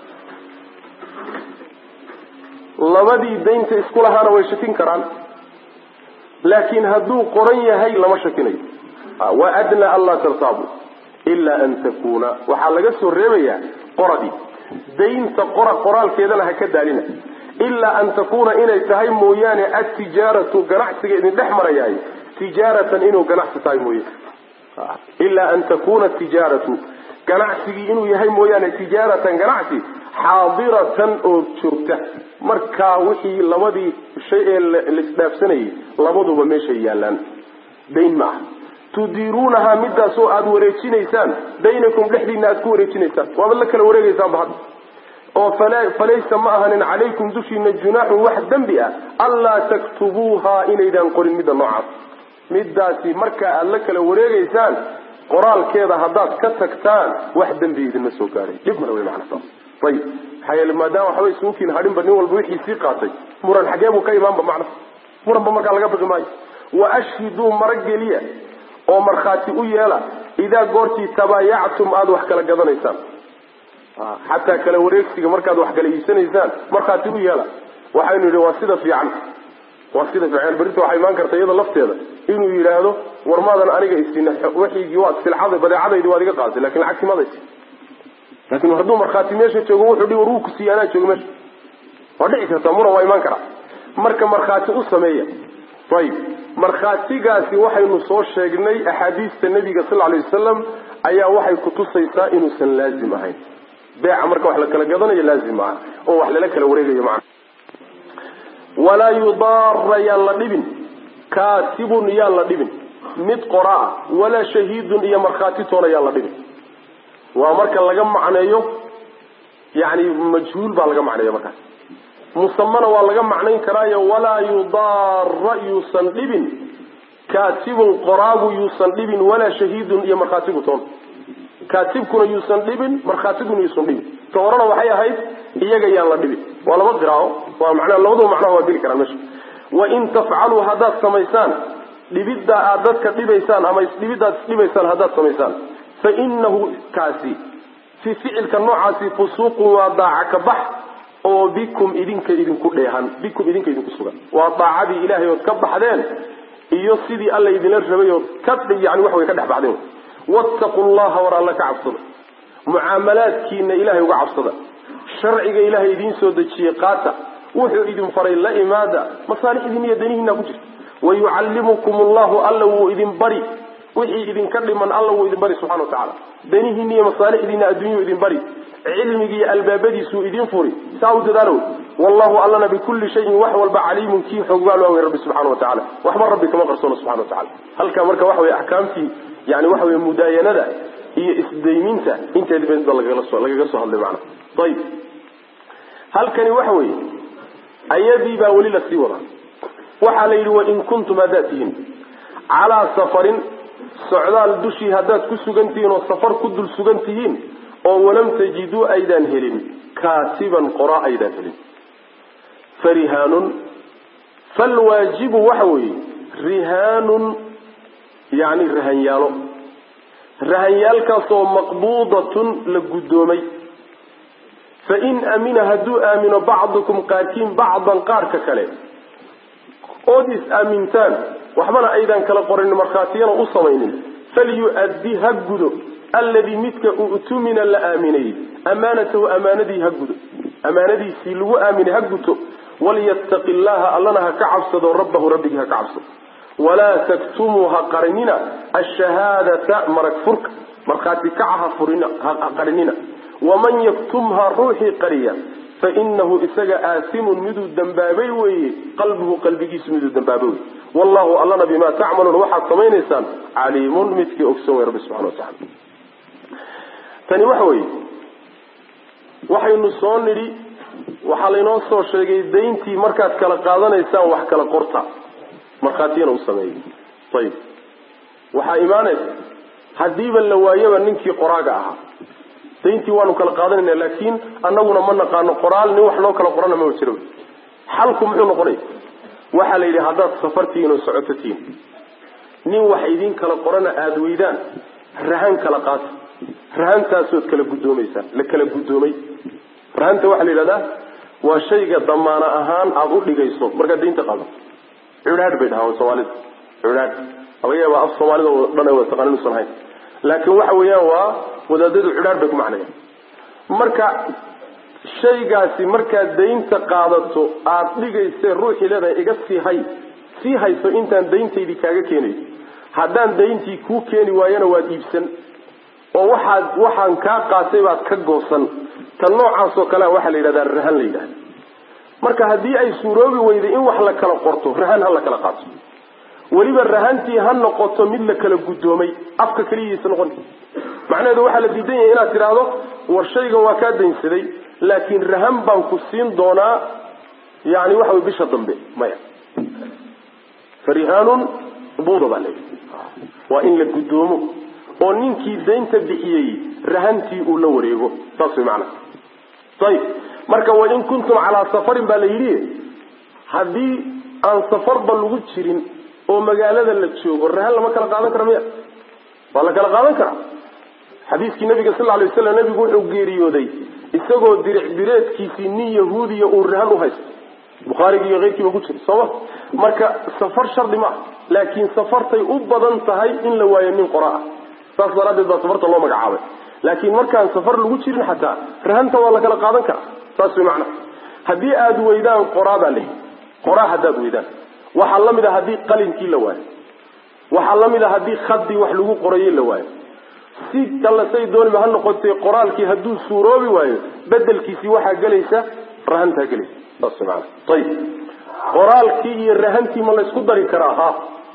labadii daynta isku lahaana way shakin karaan laakiin hadduu qoran yahay lama shakinayo wa adnaa allaa tartaabu ilaa an takuuna waxaa laga soo reebayaa qoradii daynta qora qoraalkeedana ha ka daalina ilaa an takuuna inay tahay mooyaane atijaaratu ganacsiga idin dhex marayahay tijaaratan inuu ganacsi tahay mooye ilaa an takuuna tijaaratu ganacsigii inuu yahay mooyaane tijaaratan ganacsi xaadiratan oo joogta markaa wixii labadii shay ee laisdhaafsanayay labaduba meeshay yaallaan dayn ma aha tudiiruunahaa midaasoo aada wareejinaysaan baynakum dhexdiina aad ku wareejinaysaan waabad la kala wareegaysaanba hadda oo falaysa ma ahanin calaykum dushiina junaaxun wax dembi ah anlaa taktubuuhaa inaydaan qorin midda noocaas midaasi markaa aada la kala wareegaysaan qoraalkeeda haddaad ka tagtaan wax dembi idinma soo gaadhay dhib male wey macana saas ayib maxaa yeele maadaama waxba isugukiin hadhinba nin walba wixii sii qaatay muran xagee buu ka imaanba macna muranba markaa laga baqi maayo wa ashhiduu marageliya oo markhaati u yeela idaa goortii tabaayactum aada wax kala gadanaysaan xataa kala wareegsiga markaad wax kala iibsanaysaan markhaati u yeela waxaynu yidhi waa sida fiican waa sida fiican berrinta waxaa imaan karta iyada lafteeda inuu yidhaahdo war maadan aniga isina waxaygii waad silcada badeecadaydi waad iga qaadatay lakin lacagti maada isi laakin hadduu markhaati meesha joogo wuxuu dhi war wuu ku siiya anaa joogo meesha waa dhici karta muran waa imaan karaa marka markhaati u sameeya ayib markhaatigaasi waxaynu soo sheegnay axaadiista nabiga sal alay wasalam ayaa waxay kutusaysaa inuusan laazim ahayn beeca marka wax la kala gadanayo laazim aha oo wax lala kala wareegayo macna walaa yudaara yaan la dhibin kaatibun yaan la dhibin mid qoraa walaa shahiidun iyo markhaati toona yaan la dhibin waa marka laga macneeyo yani majhuul baa laga macneeya markaas musamana waa laga macnayn karaayo walaa yudaara yuusan dhibin kaatibun qoraagu yuusan dhibin walaa shahiidun iyo markhaatigu toona kaatibkuna yuusan dhibin markhaatiguna yuusan dhibin ta horena waxay ahayd iyaga yaan la dhibin waa laba qiraao waa manaa labadaba macnaha waa geli karaan meesha wain tafcaluu haddaad samaysaan dhibidda aad dadka dhibaysaan ama isdhibiddaad isdhibaysaan haddaad samaysaan fa inahu kaasi fi ficilka noocaasi fusuuqun waa daaca ka bax oo bikum idinka idinku dheehan bikum idinka idinku sugan waa daacadii ilaahay ood ka baxdeen iyo sidii alla idinla rabay ood ka yani wax way ka dhex baxdeen wattaqu llaha war alla ka cabsada mucaamalaadkiina ilahay uga cabsada sharciga ilahay idiin soo dejiyey qaata wuxuu idin faray la imaada masaalixdiina iyo danihiina ku jirta wayucallimukum allahu alla wuu idin bari wixii idinka dhiman alla wuu idin bari subxana wa tacala danihiina iyo masaalixdiina adduunyau idin bari cilmigiiyo albaabadiisuu idin furi saa u dadaalo wallahu allana bikulli shayin wax walba caliimun kii xoogbaal waa wey rabbi subxana wa tacala waxba rabbi kama qarsoona subxana wa tacala halkaa marka waxa wey axkaamtii yani waxa wey mudaayanada iyo isdayminta inteed ba lagaga soo hadlay macana ayib halkani waxa weeye ayadii baa weli lasii wadaa waxaa la yidhi wain kuntum haddaad tihiin calaa safarin socdaal dushii haddaad ku sugan tihiin oo safar ku dul sugan tihiin oo walam tajiduu aydaan helin kaatiban qoraa aydaan helin farihaanun falwaajibu waxa weeye rihaanun yani rahanyaalo rahanyaalkaasoo maqbuudatun la guddoomay fain amina hadduu aamino bacdukum qaarkiin bacdan qaarka kale ood is-aamintaan waxbana aydan kala qorin markhaatiyana u samaynin falyu-addi ha gudo alladii midka u'tumina la aaminayey amaanatahu amaanadii ha gudo amaanadiisii lagu aaminay ha guto walyattaqi llaha allana ha ka cabsado rabbahu rabbigii ha ka cabsado walaa taktumuu ha qarinina ashahaadata marag furka markhaati kaca ha qarinina waman yaktumha ruuxii qariya fainahu isaga aasimun miduu dambaabay weeye qalbuhu qalbigiisu miduu dambaabay wey wallahu allana bimaa tacmaluun waxaad samaynaysaan caliimun midkii ogson wey rabbi subxana watacala tani waxa weeye waxaynu soo nidhi waxaa laynoo soo sheegay dayntii markaad kala qaadanaysaan wax kala qorta markhaatiyana u sameeyey ayib waxaa imaanaysa haddiiba la waayaba ninkii qoraaga ahaa dayntii waanu kala qaadanayna laakiin anaguna ma naqaano qoraal nin wax noo kala qorana maba jiro xalku muxuu noqonaya waxaa la yidhi haddaad safartihiin oo socoto tihiin nin wax idin kala qorana aada weydaan rahan kala qaata rahantaasood kala guddoomaysaan la kala guddoomay rahanta waxaa la yidhahdaa waa shayga damaano ahaan aada u dhigayso markaad daynta qaado cudhaadh bay dhahaan soomaalida cudhaadh laga yaaba af soomaalida oo dhan ay wada taqaan inuusan ahayn laakiin waxa weeyaan waa wadaadadu cudhaadh bay ku macnayaan marka shaygaasi markaad daynta qaadato aada dhigaysee ruuxii leedahay iga sii hay sii hayso intaan dayntaydii kaaga keenayo haddaan dayntii kuu keeni waayana waad iibsan oo waxaad waxaan kaa qaatay baad ka goosan tan noocaasoo kalea waxaa la yidhahdaa rahan la yidhahda marka haddii ay suuroobi weyday in wax la kala qorto rahan ha la kala qaato weliba rahantii ha noqoto mid la kala guddoomay afka keliyiisa noqon macnaheedu waxaa la diidan yahay inaad tidhaahdo war shaygan waa kaa daynsaday laakiin rahan baan ku siin doonaa yani waxa way bisha dambe maya farihaanun buuda baa leeyahy waa in la guddoomo oo ninkii daynta bixiyey rahantii uu la wareego saas way macana ayib marka wain kuntum calaa safarin baa la yidhi haddii aan safarba lagu jirin oo magaalada la joogo rahan lama kala qaadan kara miya waa la kala qaadan karaa xadiiskii nabiga sal lay waslam nabigu wuxuu geeriyooday isagoo diric direedkiisii nin yahuudiya uu rahan u haysto bukhaarigi iyo keyrkiiba ku jira sooma marka safar shardi ma ah laakiin safartay u badan tahay in la waayo nin qora ah saas daraaddeed baa safarta loo magacaabay laakiin markaan safar lagu jirin xataa rahanta waa la kala qaadan karaa saas way macnaha haddii aada weydaan qoraa baa lehi qoraa haddaad weydaan waxaa la mid a haddii qalinkii la waayo waxaa la mid a haddii khadii wax lagu qorayey la waayo si kalla say dooniba ha noqotee qoraalkii hadduu suuroobi waayo bedelkiisii waxaa gelaysa rahantaa gelaysa saas maana ayib qoraalkii iyo rahantii ma laysku dari karaa ha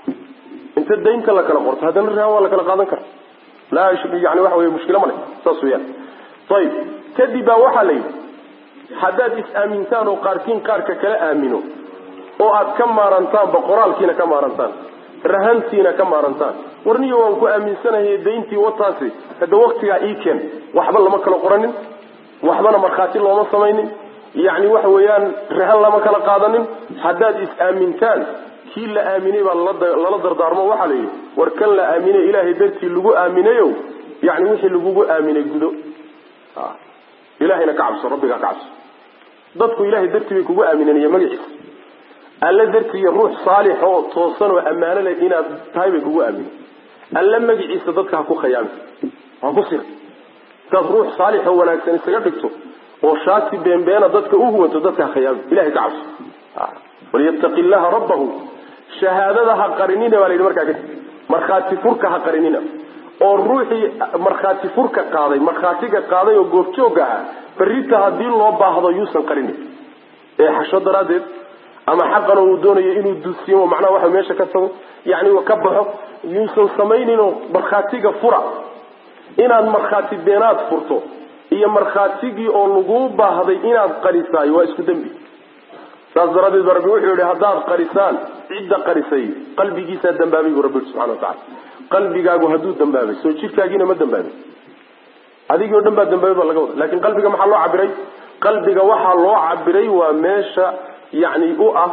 inta daynta la kala qorto haddana rahan waa la kala qaadan karaa laa yani waxa wey mushkilo ma le saas weyaan ayib kadib baa waxaa la yidhi haddaad is-aamintaan oo qaarkiin qaarka kala aamino oo aad ka maarantaanba qoraalkiina ka maarantaan rahantiina ka maarantaan warniyo waan ku aaminsanahay dayntii wataasi hadda waktigaa ii keen waxba lama kala qoranin waxbana markhaati looma samaynin yacni waxa weeyaan rahan lama kala qaadanin haddaad is-aamintaan kii la aaminay baa lala dardaarmo waxaa la yidhi war kan la aaminay ilaahay dartii lagu aaminayo yani wixii lagugu aaminay gudo ilahayna ka cabso rabbigaa ka cabso dadku ilahay dartii bay kugu aamineen iyo magaciisa alla dartii iyo ruux saalix oo toosan oo ammaano leh inaad tahay bay kugu aaminen alla magaciisa dadka ha ku khayaami ha ku sir hadaad ruux saalix oo wanaagsan isaga dhigto oo shaati beenbeena dadka u huwanto dadka ha khayaami ilahay ka cabso walyattaqi illaha rabbahu shahaadada ha qarinina baa la yidhi markaa kadib markhaati furka ha qarinina oo ruuxii markhaati furka qaaday markhaatiga qaaday oo goobjooga ahaa berrita haddii loo baahdo yuusan qarinin ee xasho daraaddeed ama xaqan uu doonayo inuu dusiyo macnaha waxa meesha ka tago yani ka baxo yuusan samayninoo markhaatiga fura inaad markhaati beenaad furto iyo markhaatigii oo laguu baahday inaad qarisaayo waa isku dembi saas daraaddeed ba rabbi wuxuu yihi haddaad qarisaan cidda qarisay qalbigiisaa dambaabay buu rabbi subxana watacala qalbigaagu hadduu dambaabay soo jirkaagiina ma dambaabay adigii o dhan baa dambaabay baa laga wada lakin qalbiga maxaa loo cabiray qalbiga waxaa loo cabiray waa meesha yani u ah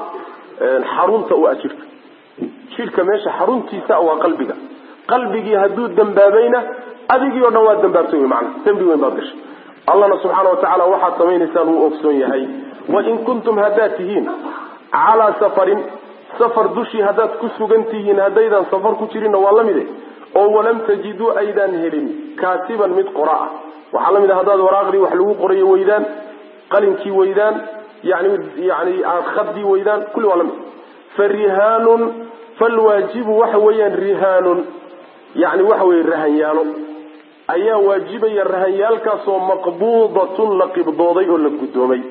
xarunta u ah jidhka jidhka meesha xaruntiisa waa qalbiga qalbigii hadduu dambaabayna adigii o dhan waa dambaabtay wy maana dembi weyn baad gashay allahna subxaana watacaala waxaad samaynaysaan wuu ogsoon yahay wain kuntum haddaad tihiin calaa safarin safar dushii haddaad ku sugan tihiin haddaydan safar ku jirinna waa la mide oo walam tajiduu aydaan helin kaatiban mid qora ah waxaa la mid a haddaad waraaqdii wax lagu qorayo weydaan qalinkii weydaan yani yani khadii weydaan kulli waa la mid fa rihaanun falwaajibu waxa weeyaan rihaanun yani waxa weye rahanyaalo ayaa waajibaya rahanyaalkaasoo maqbuudatun la qibdooday oo la guddoomay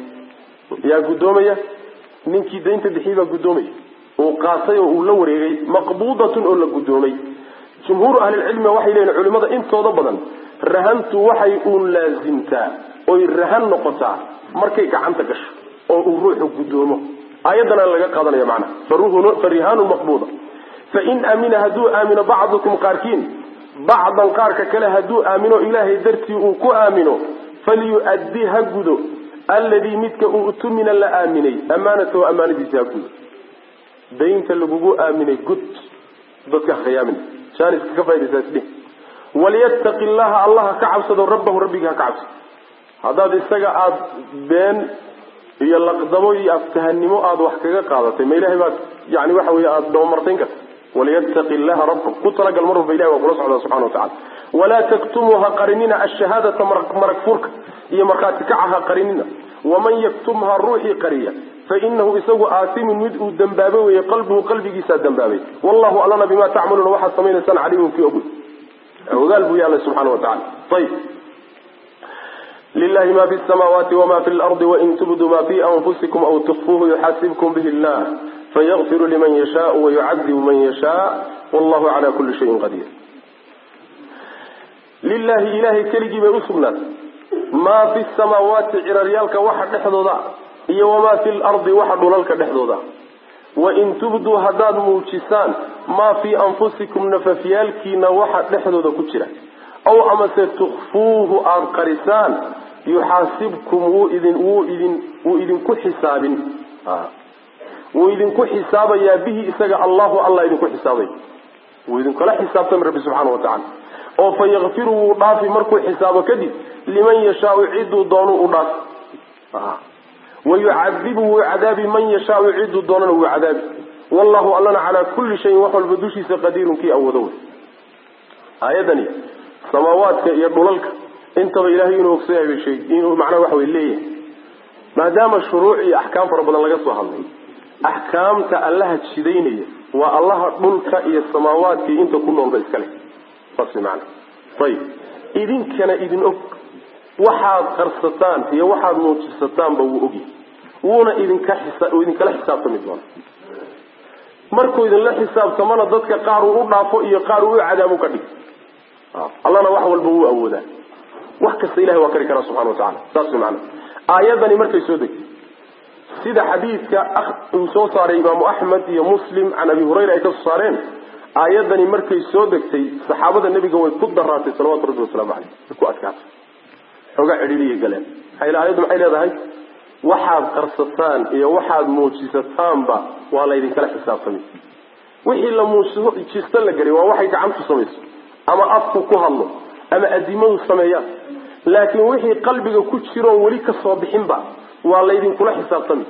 yaa guddoomaya ninkii daynta bixiyey baa guddoomaya uu qaatay oo uu la wareegay maqbuudatun oo la guddoomay jumhuuru ahlilcilmiga waxay leeyihin culimada intooda badan rahantu waxay uun laasimtaa oy rahan noqotaa markay gacanta gasho oo uu ruuxu guddoomo aayaddana laga qaadanaya macnaha fa rihaanun maqbuuda fain amina hadduu aamino bacdukum qaarkiin bacdan qaarka kale hadduu aamino ilaahay dartii uu ku aamino falyu-addi ha gudo alladii midka uu tumina la aaminay amaanatahu amaanadiisa ha gudo daynta lagugu aaminay gud dadka ha khayaamin jaaniska ka faa'idaysaa isdhih walyattaqi llaha allaha ka cabsado rabbahu rabbigii ha ka cabsado haddaad isaga aada been iyo laqdamo iyo aftahanimo aada wax kaga qaadatay ma ilahay baad yani waxa wey aada dabamartayn karta walyattaqi llaha rabba ku talagal mar walba ilahi waa kula socdaa subxana wa tacala walaa taktumuu ha qarinina ashahaadata marag furka iyo markhaati kaca ha qarinina waman yaktumha ruuxii qariya fainahu isagu aasimun mid uu dembaabay weye qalbuhu qalbigiisaa dembaabay wallahu allana bima tacmaluuna waxaad samaynaysaan caliimun kii ogoy ogaal buu yaallay subxana wa tacala ayb lilahi ma fi samaawaati wama fi lardi wain tubduu ma fi anfusikum aw tukfuuhu yuxaasibkum bihi llah fayakfiru liman yashaau wayucadibu man yashaa wallahu cala kuli shayin qadiir lilahi ilahay keligii bay usugnaatay maa fi samaawaati ciraryaalka waxa dhexdooda iyo wamaa fi lardi waxa dhulalka dhexdooda wain tubduu haddaad muujisaan maa fii anfusikum nafafyaalkiina waxa dhexdooda ku jira aw amase tukfuuhu aada qarisaan yuxaasibkum wuu idin wuu idin wuu idinku xisaabin wuu idinku xisaabayaa bihi isaga allahu allah idinku xisaabay wuu idinkala xisaabtami rabbi subxaana watacala oo fa yakfiru wuu dhaafi markuu xisaabo kadib liman yashaau ciduu doonu u dhaafi wayucadibu wuu cadaabi man yashaau ciduu doonana wuu cadaabi wallahu allana calaa kulli shayin wax walba dushiisa qadiirun kii awoodo wey aayadani samaawaadka iyo dhulalka intaba ilahay inuu ogsoyahay bay sheeg inuu macnaha waxa wey leeyahay maadaama shuruuc iyo axkaam fara badan laga soo hadlay axkaamta allaha jidaynaya waa allaha dhulka iyo samaawaadka iyo inta ku noolba iska leh saas way maana ayib idinkana idin og waxaad qarsataan iyo waxaad muujisataanba wuu ogyahay wuuna idinka idinkala xisaabtami doona markuu idinla xisaabtamana dadka qaar uu u dhaafo iyo qaar uu u cadaabu ka dhig allana wax walba wuu awoodaa wax kasta ilahay waa kari karaa subxana watacala saas way maana aayadani markay soo degtay sida xadiidka uu soo saaray imaamu axmed iyo muslim can abi hurayra ay ka soo saareen aayadani markay soo degtay saxaabada nebiga way ku daraatay salawatu rabbi wasalaamu caleyh way ku adkaatay xoogaa cidhiidiyay galeen maxaa aayaddu maxay leedahay waxaad qarsataan iyo waxaad muujisataanba waa laydinkala xisaabtamay wixii la muujisto la gelay waa waxay gacantu samayso ama afku ku hadlo ama adimadu sameeyaan laakiin wixii qalbiga ku jiroon weli ka soo bixinba waa laydinkula xisaabtami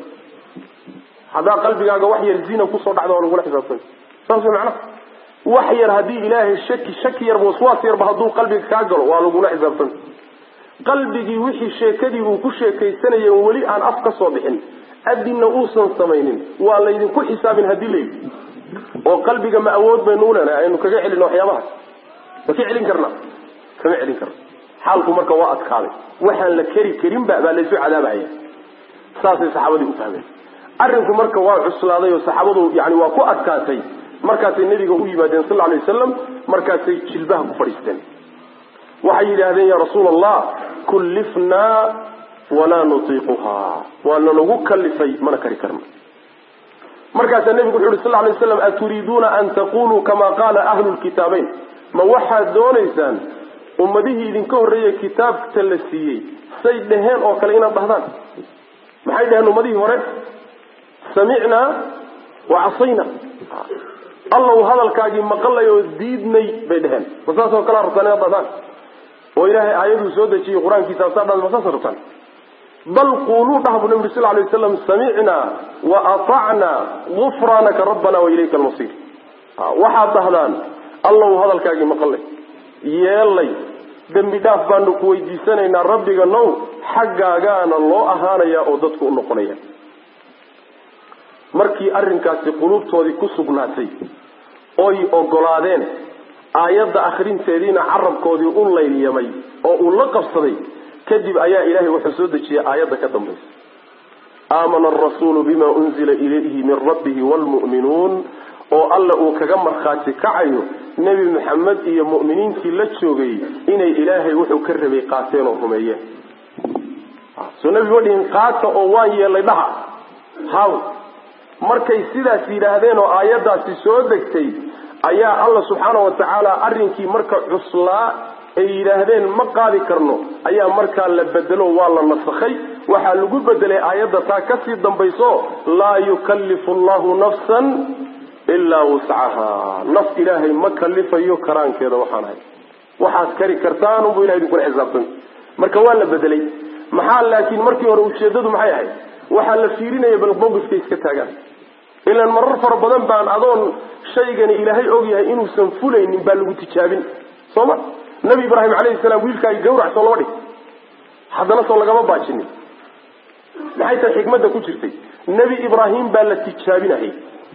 haddaa qalbigaaga wax yar zina kusoo dhacda waa lagula xisaabtami saas way macnaha wax yar haddii ilaahay shaki shaki yarba waswaas yarba hadduu qalbiga kaa galo waa lagula xisaabtami qalbigii wixii sheekadii uu ku sheekaysanaya weli aan af ka soo bixin adinna uusan samaynin waa laydinku xisaabin haddii layidhi oo qalbiga ma awood baynu ulenahay aynu kaga celino waxyaabahaas ma ka celin karna kama celin karna xaalku marka waa adkaaday waxaan la keri karinba baa laysu cadaabahaya saasay saxaabadii u fahmeen arrinku marka waa cuslaaday oo saxaabadu yani waa ku adkaatay markaasay nabiga u yimaadeen sal alay wasalam markaasay jilbaha ku fadhiisteen waxay yidhaahdeen ya rasuul allah kullifnaa walaa nutiiquhaa waa nalagu kalifay mana kari karno markaasaa nebigu wuxu uhi sal lay waslam aturiiduuna an taquluu kama qaala ahlu lkitaabeyn ma waxaad doonaysaan ummadihii idinka horreeyey kitaabta la siiyey say dheheen oo kale inaad dhahdaan maxay dheheen ummadihii hore samicnaa wa casayna allow hadalkaagii maqalay oo diidnay bay dheheen ma saasoo kalea rabtaan inaad dhahdaan oo ilaahay aayaduu soo dejiyey qur-aankiisa asaa dhada ma saasa rabtaan bal quuluu dhah bu nabi uri sal lay waslam samicnaa wa atacnaa gufraanaka rabbana wa ilayka almasiir waxaad dhahdaan allow hadalkaagii maqalay yeelay dembi dhaaf baanu ku weydiisanaynaa rabbiga now xaggaagaana loo ahaanayaa oo dadku u noqonaya markii arrinkaasi quluubtoodii ku sugnaatay oy ogolaadeen aayadda akhrinteediina carabkoodii u layliyamay oo uu la qabsaday kadib ayaa ilaahay wuxuu soo dejiyey aayadda ka dambaysa aamana arasuulu bima unzila ilayhi min rabbihi waalmu'minuun oo alla uu kaga markhaati kacayo nebi maxamed iyo mu'miniintii la joogay inay ilaahay wuxuu ka rabay qaateen oo rumeeyeen soo nebi ma dhihin qaata oo waan yeelay dhaha haw markay sidaas yidhaahdeen oo aayaddaasi soo degtay ayaa alla subxaana wa tacaala arrinkii marka cuslaa ay yidhaahdeen ma qaadi karno ayaa markaa la bedelo waa la nasakhay waxaa lagu bedelay aayadda taa kasii dambayso laa yukallifu allahu nafsan ilaa wuscaha naf ilaahay ma kalifayo karaankeeda waxaan ahay waxaad kari kartaan unbuu ilahay idinkula xisaabtami marka waa la bedelay maxaa laakiin markii hore ujeedadu maxay ahayd waxaa la fiirinaya bal mawqifka iska taagaan ilaan marar fara badan baan adoon shaygani ilaahay ogyahay inuusan fulaynin baa lagu tijaabin soo ma nabi ibraahim calayhi salaam wiilkaagi gawrac soo lama dhig haddana soo lagama baajinin maxay tahay xikmadda ku jirtay nebi ibraahim baa la tijaabinayay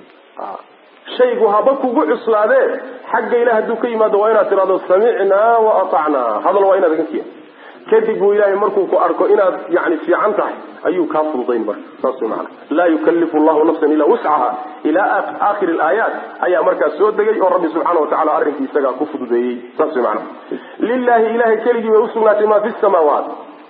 shaygu haba kugu cuslaadee xagga ilah hadduu ka yimaado waa inaad tidhahdo samicnaa wa atacnaa hadal waa inaad aga kiya kadib buu ilaahay markuu ku arko inaad yani fiican tahay ayuu kaa fududayn marka saas way maana laa yukallifu allahu nafsan ilaa wuscaha ilaa aakhiri alaayaat ayaa markaas soo degay oo rabbi subxaana wa tacala arrinkii isagaa ku fududeeyey saas way maana lilahi ilahay keligii bay usugnaatay maa fi samaawaat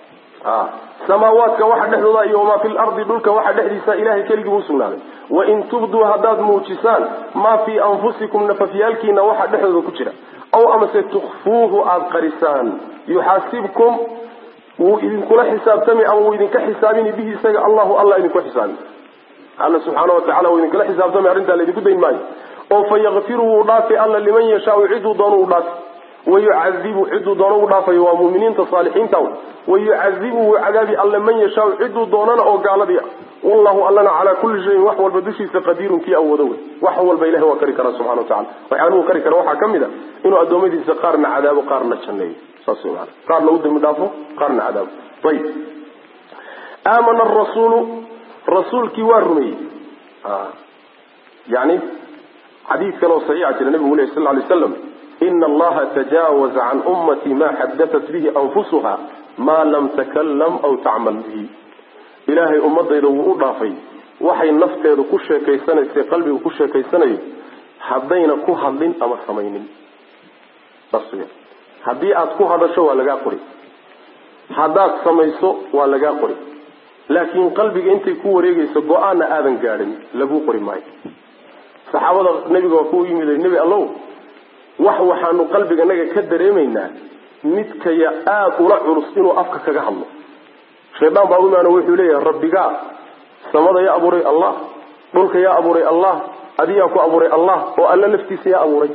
samaawaadka waxa dhexdooda iyo wamaa fi lardi dhulka waxa dhexdiisa ilahay keligii bu usugnaaday wain tubduu haddaad muujisaan maa fii anfusikum nafafyaalkiina waxa dhexdooda ku jira aw amase tukfuuhu aada qarisaan yuxaasibkum wuu idinkula xisaabtami ama wuu idinka xisaabini bihi isaga allahu alla idinku xisaabi alla subxaana wa tacala wuu idinkula xisaabtami arrintaa laydinku dayn maayo oo fa yakfiru wuu dhaafi alla liman yashaau ciduu doono uu dhaafi wayucadibu ciduu doono u dhaafayo waa muminiinta saalixiinta wayucadibu wuu cadaabi alle man yashaau ciduu doonana oo gaaladii ah wallahu allana calaa kulli shayin wax walba dushiisa qadiirun kii awoodo wey wax walba ilahi waa kari karaa subxana wa tacala waxyaaluhu kari kara waxaa ka mid a inuu addoommadiisa qaarna cadaabo qaarna janneeyo saas wey maana qaarna u dambi dhaafo qaarna cadaabo ayib aamana arasuulu rasuulkii waa rumeeyey yani xadiid kale oo saxiixa jira nabigu leh sal lay slam ina allaha tajaawaza can ummatii ma xadatat bihi anfusuha maa lam takalam aw tacmal bihi ilaahay ummadayda wuu u dhaafay waxay nafteedu ku sheekaysanaysa qalbigu ku sheekaysanayo haddayna ku hadlin ama samaynin saas w haddii aad ku hadasho waa lagaa qori haddaad samayso waa lagaa qori laakiin qalbiga intay ku wareegayso go-aanna aadan gaadhin laguu qori maayo saxaabada nebiga waa ku yimid nebi allow wax waxaanu qalbiganaga ka dareemaynaa midkaya aada ula culus inuu afka kaga hadlo shaydaan baa u imaano wuxuu leeyahay rabbigaa samada yaa abuuray allah dhulka yaa abuuray allah adiyaa ku abuuray allah oo alla laftiisa yaa abuuray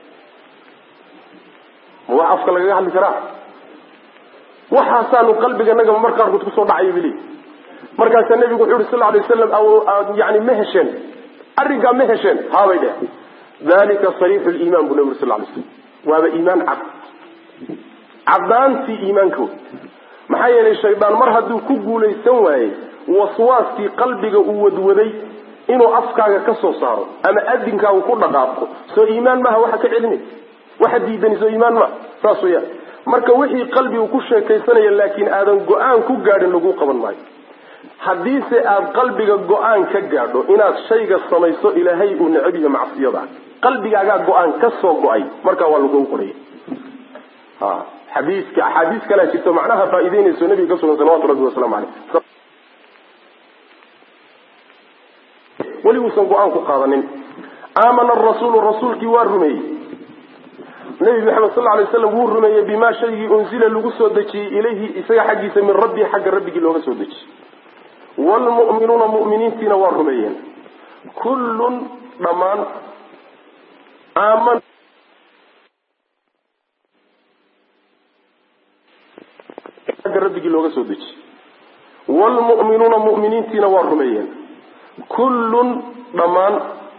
ma wax afka lagaga hadli karaa waxaasaanu qalbiganaga mar qaarkood kusoo dhacayo bili markaasaa nebigu wuxuu yihi sal ly waslam yani ma hesheen arrinkaa ma hesheen haabay dheh dalika sariixu liimaan buu nabi uri sal lay slam waaba iimaan cad caddaantii iimaanka wey maxaa yeelay shaydaan mar hadduu ku guulaysan waayey waswaaskii qalbiga uu wadwaday inuu afkaaga ka soo saaro ama adinkaagu ku dhaqaaqo soo iimaan maaha waxa ka celinay waxa diidani soo iimaan maaha saas weyaan marka wixii qalbigu ku sheekaysanaya laakiin aadan go-aan ku gaadhin laguu qaban maayo haddiise aada qalbiga go-aan ka gaadho inaad shayga samayso ilaahay uu necab yahay macsiyada qalbigaagaa go-aan ka soo go-ay markaa waa lagu qoraya xadiiska axaadiis kalea jirto macnaha faa'ideynayso nabiga ka sugan salawatu rabbi wasalaamu caleyh weli uusan go-aan ku qaadanin aamana arasuulu rasuulkii waa rumeeyey nabi maxamed sal alay slam wuu rumeeyey bimaa shaygii unzila lagu soo dejiyey ilayhi isaga xaggiisa min rabbii xagga rabbigii looga soo dejiyey wlmu'minuuna mu'miniintiina waa rumeeyeen kullun dhammaan aaman agga rabbigii looga soo dejiyey wlmu'minuuna mu'miniintiina waa rumeeyeen kullun dhammaan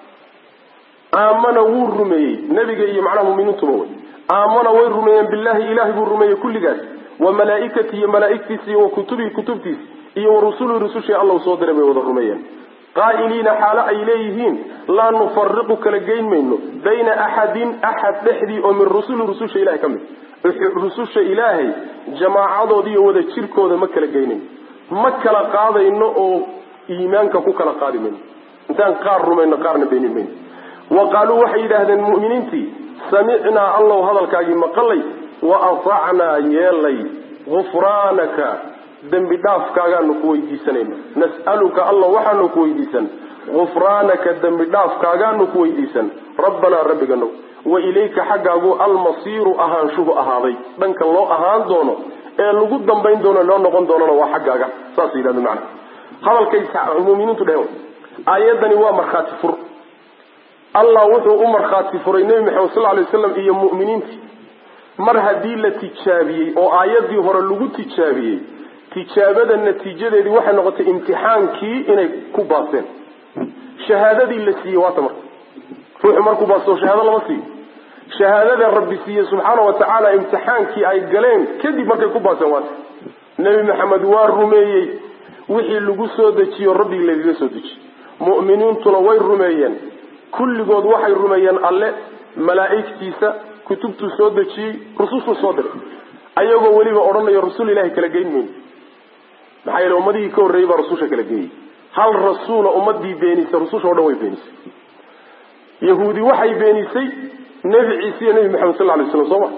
aamana wuu rumeeyey nebiga iyo macnaha muminiintuba wey aamana way rumeeyeen billahi ilahay buu rumeeyey kulligaas wa malaaikati iyo malaaigtiisa iyo wa kutubihi kutubtiisa iyo wa rusulii rusushii alla soo diray bay wada rumeeyeen qaa'iliina xaalo ay leeyihiin laa nufariqu kala geyn mayno bayna axadin axad dhexdii oo min rusuli rususha ilahay ka mid rususha ilaahay jamaacadoodi iyo wada jirkooda ma kala geynayno ma kala qaadayno oo iimaanka ku kala qaadi mayno intaan qaar rumayno qaarna beenin mayno wa qaaluu waxay yidhaahdeen mu'miniintii samicnaa allow hadalkaagii maqalay wa atacnaa yeelay gufraanaka dembi dhaafkaagaanu ku weydiisanayna nas'aluka allah waxaanu ku weydiisan gufraanaka dembi dhaafkaagaanu ku weydiisan rabbanaa rabbiganow wa ilayka xaggaagu almasiiru ahaanshuhu ahaaday dhanka loo ahaan doono ee lagu dambayn doono loo noqon doonona waa xaggaaga saas yidhahda macana hadalkay muminiintu dheheen aayadani waa markhaati fur allah wuxuu u markhaati furay nebi maxamed sal lay waslam iyo mu'miniintii mar haddii la tijaabiyey oo aayaddii hore lagu tijaabiyey tijaabada natiijadeedii waxay noqotay imtixaankii inay ku baaseen shahaadadii la siiyey waata marka ruuxu markuu baasto shahaado lama siiyo shahaadada rabbi siiye subxaana wa tacaala imtixaankii ay galeen kadib markay ku baaseen waata nebi maxamed waa rumeeyey wixii lagu soo dejiyo rabbigii lagaga soo dejiyey mu'miniintuna way rumeeyeen kulligood waxay rumeeyeen alle malaa'igtiisa kutubtuu soo dejiyey rusushuu soo diray ayagoo weliba odhanayo rasuul ilahay kala geyn mayno maxaa yeele ummadihii ka horreeyey baa rususha kala geeyey hal rasuula ummadii beenisay rususha o dhan way beenisay yahuudi waxay beenisay nebi ciise iyo nebi maxamed sal lay slam soo ma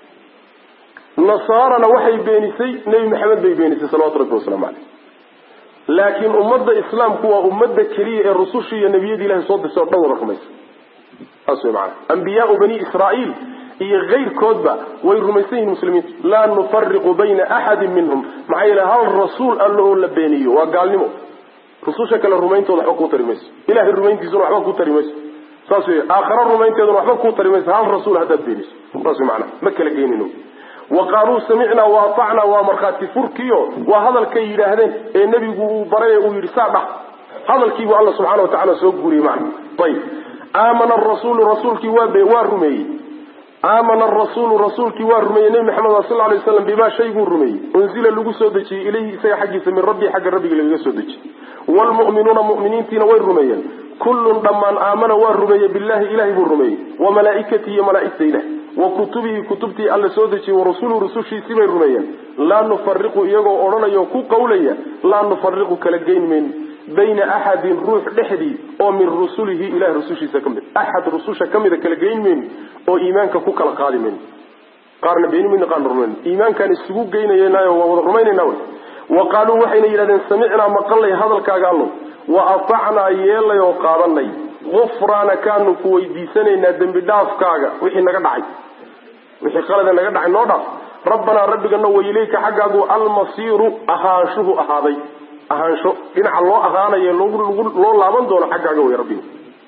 nasaarana waxay beenisay nebi maxamed bay beenisay salawatu rabbi wasalaamu caleyh laakiin ummadda islaamku waa ummadda keliya ee rusushii iyo nebiyadii ilahay soo dirtay o dhan wada rumaysa saas wey maana ambiyaau bani israa'iil iyo kayrkoodba way rumaysan yihin muslimiintu laa nufariqu bayna axadin minhum maxaa yeele hal rasuul alle oo la beeniyo waa gaalnimo rususha kale rumayntooda waxba kuu tari mayso ilahay rumayntiisuna waxba kuu tari mayso saas wey aakhara rumaynteeduna waxba kuu tari mayso hal rasuul haddaad beeniso saas wey maana ma kala geynino wa qaaluu samicnaa wa atacnaa waa markhaati furkiyo waa hadalkay yidhaahdeen ee nebigu uu baray uu yidhi saa dhah hadalkiibuu alla subxana wa tacala soo guuriyey macna ayib aamana arasuulu rasuulkii waa waa rumeeyey aamana arasuulu rasuulkii waa rumeeyey nebi maxamed sal lay waslam bimaa shayguu rumeeyey unzila lagu soo dejiyey ilayhi isaga xaggiisa min rabbii xagga rabbigii lagaga soo dejiyey waalmu'minuuna mu'miniintiina way rumeeyeen kullun dhammaan aamana waa rumeeyey billahi ilahay buu rumeeyey wa malaaikatihi iyo malaaigta ilah wa kutubihi kutubtii alla soo dejiyey warasuuluhu rusushiisii bay rumeeyeen laa nufariqu iyagoo odhanaya oo ku qawlaya laa nufariqu kala geyn mayno bayna axadin ruux dhexdii oo min rusulihi ilahay rusushiisa ka mid axad rususha ka mida kala geyn mayno oo iimaanka ku kala qaadi mayno qaarna beeni mayno qaarna rumayno iimaankaan isugu geynaynaayo waa wada rumaynayna wy wa qaaluu waxayna yidhahdeen samicnaa maqalnay hadalkaaga allow wa atacnaa yeelay oo qaadanay gufraanakaanu ku weydiisanaynaa dembi dhaafkaaga wixii naga dhacay wixii qalada naga dhacay noo dhaaf rabbanaa rabbigana wa ilayka xaggaagu almasiiru ahaanshuhu ahaaday ahaansho dhinaca loo ahaanayo loo laaban doono xaggaaga way rabbiga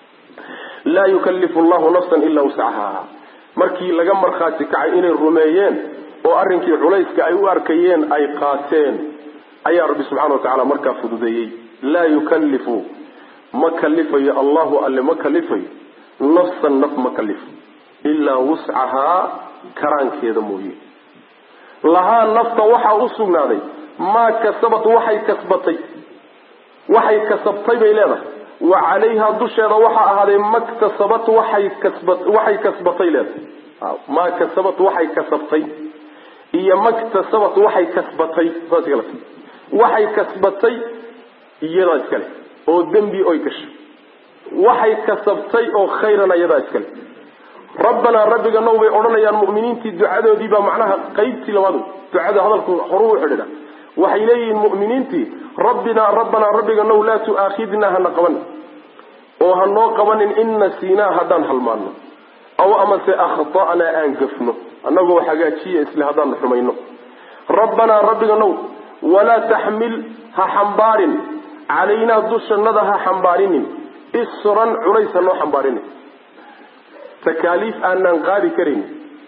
laa yukallifu llahu nafsan ilaa wuscahaa markii laga markhaati kacay inay rumeeyeen oo arrinkii culayska ay u arkayeen ay qaateen ayaa rabbi subxana wa tacala markaa fududeeyey laa yukallifu ma kalifayo allahu alle ma kalifayo nafsan naf ma kalifo ilaa wuscahaa karaankeeda mooye lahaa nafta waxaa u sugnaaday maa kasabat waxay kasbatay waxay kasabtay bay leedahay wa calayha dusheeda waxaa ahaaday maktasabat waxay kasba waxay kasbatay leedahay maa kasabat waxay kasabtay iyo maktasabat waxay kasbatay saas kala waxay kasbatay iyadaa iskale oo dembi oy gashay waxay kasabtay oo khayran iyadaa iskale rabbanaa rabbiga now bay odhanayaan mu'miniintii ducadoodii baa macnaha qaybtii labaad ducada hadalku horuu u xidhiidha waxay leeyihiin mu'miniintii rabbinaa rabbanaa rabbiga now laa tu'aakhidnaa hana qabanin oo hanoo qabanin in nasiinaa haddaan halmaano aw amase akhta'naa aan gafno annagoo hagaajiya isle haddaan xumayno rabbanaa rabbiga now walaa taxmil ha xambaarin calaynaa dushannada ha xambaarinin isran culays ha noo xambaarinin takaaliif aanaan qaadi karaynin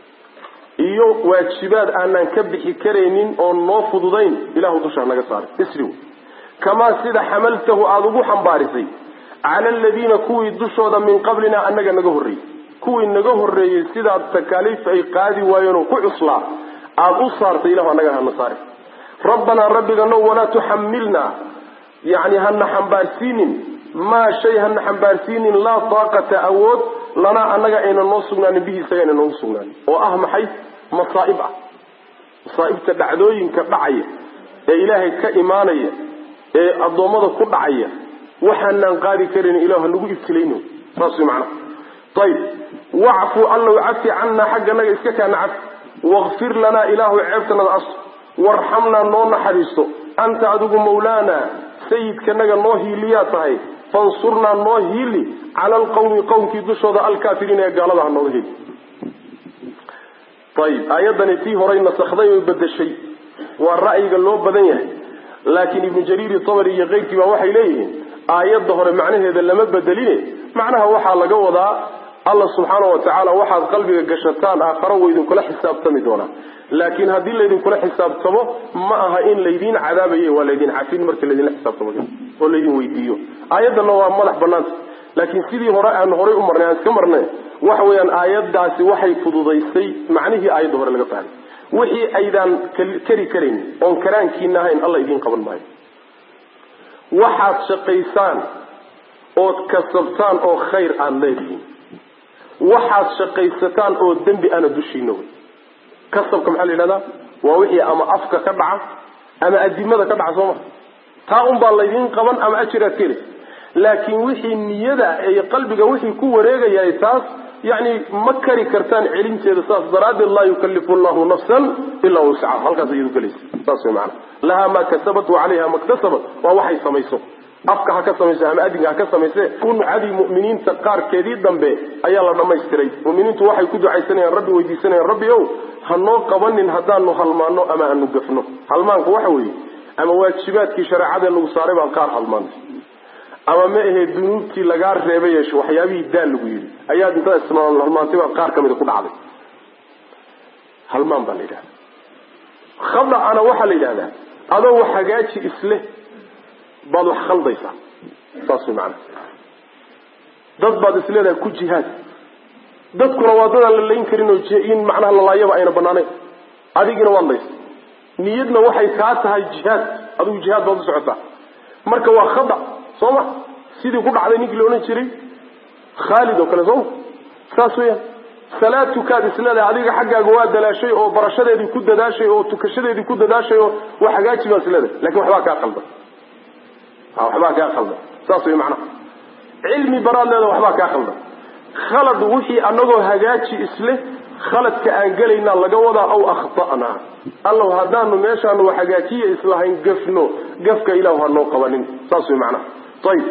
iyo waajibaad aanaan ka bixi karaynin oo noo fududayn ilahu dusha hanaga saaray isri wey kamaa sida xamaltahu aada ugu xambaarisay cala aladiina kuwii dushooda min qablina annaga naga horreeyey kuwii naga horreeyey sidaad takaaliif ay qaadi waayeenoo ku cuslaa aada u saartay ilahu annaga hana saare rabbanaa rabbiga now walaa tuxamilnaa yani hana xambaarsiinin maa shay hana xambaarsiinin laa taaqata awood lanaa annaga ayna noo sugnaanin bihi isaga ayna noogu sugnaanin oo ah maxay masaa'ib ah masaa'ibta dhacdooyinka dhacaya ee ilaahay ka imaanaya ee addoommada ku dhacaya waxaanaan qaadi karan ilahu hanagu ibtilayno saas way macnaha ayib wacfu allow cafi cannaa xagganaga iska kaana cafi wakfir lanaa ilaahu ceebtanada asto warxamnaa noo naxariisto anta adigu mawlaana sayidkanaga noo hiiliyaa tahay fansurnaa noo hiili cala alqawmi qowmkii dushooda alkaafiriin ee gaalada ha nooga heli ayib aayaddani tii horay nasakday oy bedeshay waa ra'yiga loo badan yahay laakiin ibnu jariiri tabari iyo keyrkii baa waxay leeyihiin aayadda hore macnaheeda lama bedeline macnaha waxaa laga wadaa alla subxaana wa tacaala waxaad qalbiga gashataan aakharo wa idinkula xisaabtami doonaa laakiin haddii laydinkula xisaabtamo ma aha in laydin cadaabaye waa laydin cafin markii laydinla xisaabtamo oo laydin weydiiyo aayaddanna waa madax banaanta laakiin sidii hore aan horay u marnay aan iska marnay waxa weeyaan aayaddaasi waxay fududaysay macnihii aayadda hore laga fahmay wixii aydaan kari karayn oon karaankiina ahayn alla idiin qaban maayo waxaad shaqaysaan ood kasabtaan oo khayr aada leedihiin waxaad shaqaysataan oo dembi ana dushiina wey kasabka maxaa la yidhahdaa waa wixii ama afka ka dhaca ama adimada ka dhaca soo ma taa unbaa laydin qaban ama ajiraad ka helaysa laakiin wixii niyada iyo qalbiga wixii ku wareegayahay taas yani ma kari kartaan celinteeda saas daraaddeed laa yukalifu llahu nafsan ilaa wuscaha halkaas iyadu gelaysa saas way maana lahaa maa kasabat wa calayha maktasabat waa waxay samayso afka ha ka samayso ama adinka ha ka samayse uncadii mu'miniinta qaarkeedii dambe ayaa la dhammaystiray mu'miniintu waxay ku ducaysanayaan rabbi weydiisanayaan rabbi ow hanoo qabanin haddaanu halmaano ama aanu gafno halmaanku waxa weeye ama waajibaadkii shareecadee lagu saaray baan qaar halmaantay ama ma ahee dunuubtii lagaa reebay yeesho waxyaabihii daal lagu yidhi ayaad intaad ismaal halmaantay baa qaar kamida ku dhacday halmaan baa la yidhahda khada'ana waxaa la yidhahdaa adoo wax hagaaji isleh baad wax khaldaysaa saas way macana dad baad isleedahay ku jihaad dadkuna waa dadaan la layn karin oo in macnaha lalaayaba ayna banaanayn adigina waad laysa niyadna waxay kaa tahay jihaad adigu jihaad baad u socotaa marka waa khada soo ma sidii ku dhacday ninkii la odhan jiray khaalid oo kale sooma saas weeyaan salaad tukaad isleedahay adiga xaggaaga waa dalaashay oo barashadeedii ku dadaashay oo tukashadeedii ku dadaashay oo waa hagaaji baa isleedahay lakin waxbaa kaa qaldan waxbaa kaa qaldan saas wey macnaha cilmi baraad leeda waxbaa kaa qaldan khalad wixii anagoo hagaaji isleh khaladka aan gelaynaa laga wadaa aw akhta'naa allow haddaanu meeshaanu hagaajiya islahayn gafno gafka ilahu hanoo qabanin saas wey macnaha ayib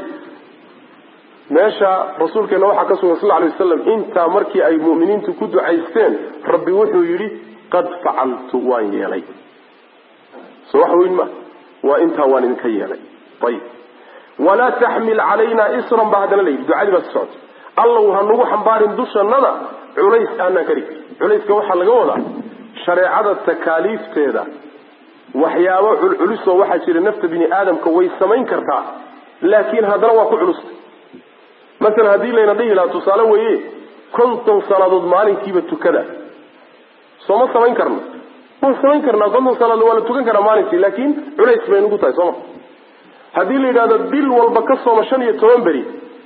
meesha rasuulkeena waxaa ka sugan sal lay wasalam intaa markii ay mu'miniintu ku ducaysteen rabbi wuxuu yidhi qad facaltu waan yeelay so wax weyn ma waa intaa waan idinka yeelay ayib walaa taxmil calayna isran baa haddana layidhi ducadii baa si socota allow hanugu xambaarin dushannada culays aanaan kari culayska waxaa laga wadaa shareecada takaaliifteeda waxyaabo culculusoo waxaa jira nafta bini aadamka way samayn kartaa laakiin haddana waa ku culusta masalan haddii layna dhihi lahaa tusaale weeye konton salaadood maalinkiiba tukada soo ma samayn karno waan samayn karnaa konton salaadood waa la tukan karaa maalinkii laakiin culays bay nugu tahay sooma haddii la yidhahdo bil walba ka sooma shan iyo toban beri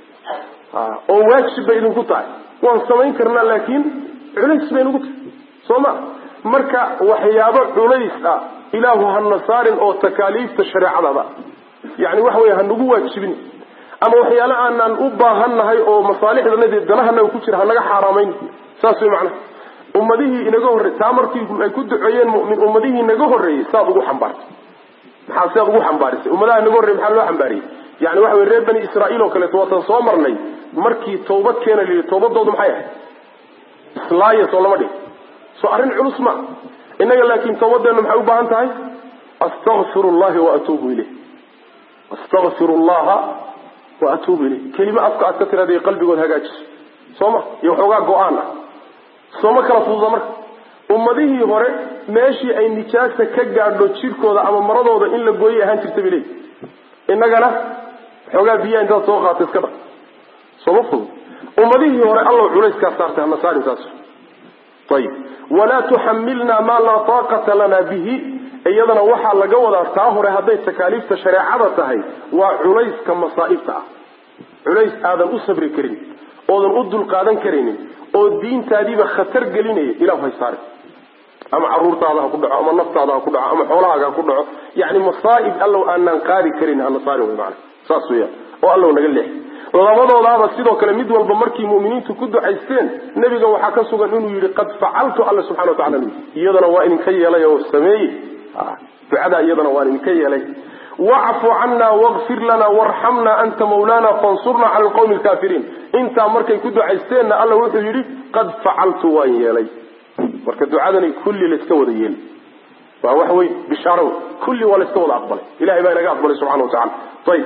oo waajib bay idinku tahay waan samayn karnaa laakiin culays bay nugu tahay soo ma marka waxyaabo culays ah ilaahu hana saarin oo takaaliifta shareecadaba yani waxa wey hanagu waajibin ama waxyaale aanaan u baahannahay oo masaalixdanadi danahanaga ku jira hanaga xaaraamayn saas way macnaha ummadihii inaga horrey taa markii ay ku duceeyeen mumin ummadihii inaga horreeyey saad ugu xambaartay maxaa sidaad ugu xambaarisay ummadaha inaga horrey maxaa loo xambaariyey yani waxa wey reer bani israa'iil oo kaleeto waatan soo marnay markii tawbad keena layidhi tawbadoodu maxay ahay islaaya soo lama dhig soo arrin culus ma innaga laakiin tawbadeennu maxay u baahan tahay astakfiru llahi wa atuubu ileyh astakfiru llaha wa atuubu ileyh kelime afka aad ka tiraada qalbigood hagaajiso soo ma iyo waxoogaa go-aan ah sooma kala fududa marka ummadihii hore meeshii ay nijaasa ka gaadho jirkooda ama maradooda in la gooyay ahaan jirta bay leeyi innagana waxoogaa biyaha intaad soo qaata iska dhaq sooma fudud ummadihii hore allow culayskaa saartay hana saarin saas ayib walaa tuxamilna maa laa taaqata lana bihi iyadana waxaa laga wadaa taa hore hadday takaaliifta shareecada tahay waa culayska masaa'ibta ah culays aadan u sabri karin oodan u dulqaadan karaynin oo diintaadiiba khatar gelinaya ilahu hay saare ama caruurtaada ha ku dhaco ama naftaada ha ku dhaco ama xoolahaaga ha ku dhaco yani masaa'ib allow aanaan qaadi karin hana saarin wey maana saas weeyaan oo allow naga leex labadoodaaba sidoo kale mid walba markii mu'miniintu ku ducaysteen nebiga waxaa ka sugan inuu yidhi qad facaltu alla subxana wa tacala iyadana waa idinka yeelay oo sameeyey ducada iyadana waan idinka yeelay wacfu cana waqfir lana warxamna anta mawlana fansurna cala alqawmi alkaafiriin intaa markay ku ducaysteenna alla wuxuu yidhi qad facaltu waan yeelay marka ducadani kulli layska wada yeeli waa wax wey bishaaro kulli waa layska wada aqbalay ilahay baa inaga aqbalay subxana wa tacala ayib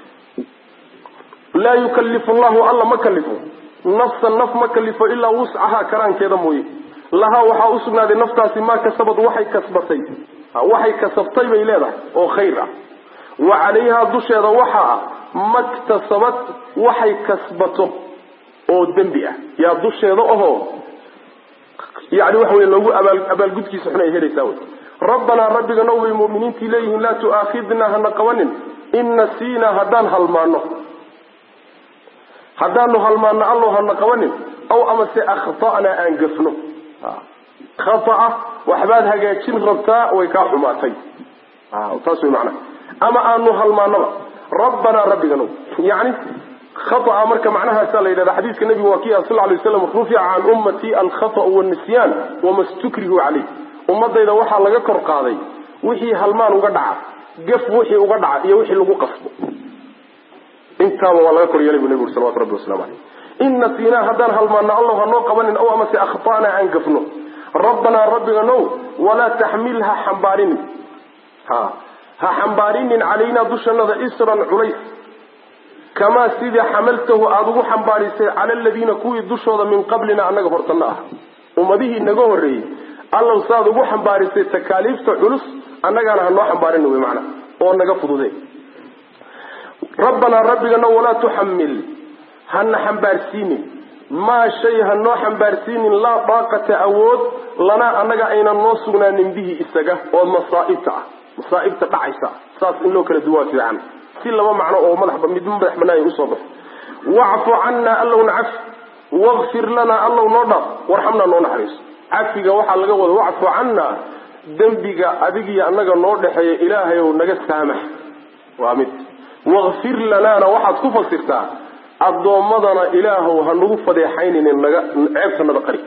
laa yukalifu llahu alla ma kalifo nafsan naf ma kalifo ilaa wuscahaa karaankeeda mooye lahaa waxaa usugnaaday naftaasi maa kasabad waxay kasbatay waxay kasabtay bay leedahay oo khayr ah wa calayhaa dusheeda waxaa ah maktasabad waxay kasbato oo dembi ah yaa dusheeda ahoo yani waxa wey loogu abaalgudkiisa xun ay helaysaa wey rabbanaa rabbiga now bay mu'miniintii leeyihiin laa tu'aakhidnaa hana qabanin in nasiinaa haddaan halmaano haddaanu halmaano allow hana qabanin aw amase akhta'naa aan gafno khata'a waxbaad hagaajin rabtaa way kaa xumaatay taas way macnaha ama aanu halmaanoba rabbanaa rabbiganow yani khata'a marka macnahaasaa la yidhahda xadiiska nebigu waa kii ah sal lay slam rufica can ummatii alkhata'u waalnisyaan wama stukrihu caleyh ummadayda waxaa laga kor qaaday wixii halmaan uga dhaca gaf wixii uga dhaca iyo wixii lagu qasbo intaaba waa laga kor yeelay bu nebigu uri salawatu rabbi waslamu aleyh in nasiinaa haddaan halmaano allow hanoo qabanin aw amase akhta'naa aan gafno rabbanaa rabbiga now walaa taxmil ha xambaarinin ha ha xambaarinin calaynaa dushanada isran culays kamaa sidii xamaltahu aada ugu xambaarisay cala aladiina kuwii dushooda min qablina annaga hortanna ah ummadihii naga horreeyey allow saaad ugu xambaarisay takaaliifta culus annagaana hanoo xambaarin wey macana oo naga fudude rabbanaa rabbigana walaa tuxamil hana xambaarsiinin maa shay ha noo xambaarsiinin laa daaqata awood lanaa annaga aynan noo sugnaanin bihi isaga oo masaa'ibta ah masaa'ibta dhacaysa saas in loo kala duwaa fiican si laba macno oo madax mid madax banaanya usoo baxo wacfu cannaa allowna cafi wakfir lanaa allow noo dhaaf warxamnaa noo naxariiso cafiga waxaa laga wada wacfu cannaa dembiga adigiyo annaga noo dhexeeya ilaahayow naga saamax waa mid wakfir lanaana waxaad ku fasirtaa addoommadana ilaahow ha nagu fadeexayninin naga ceebtanada qari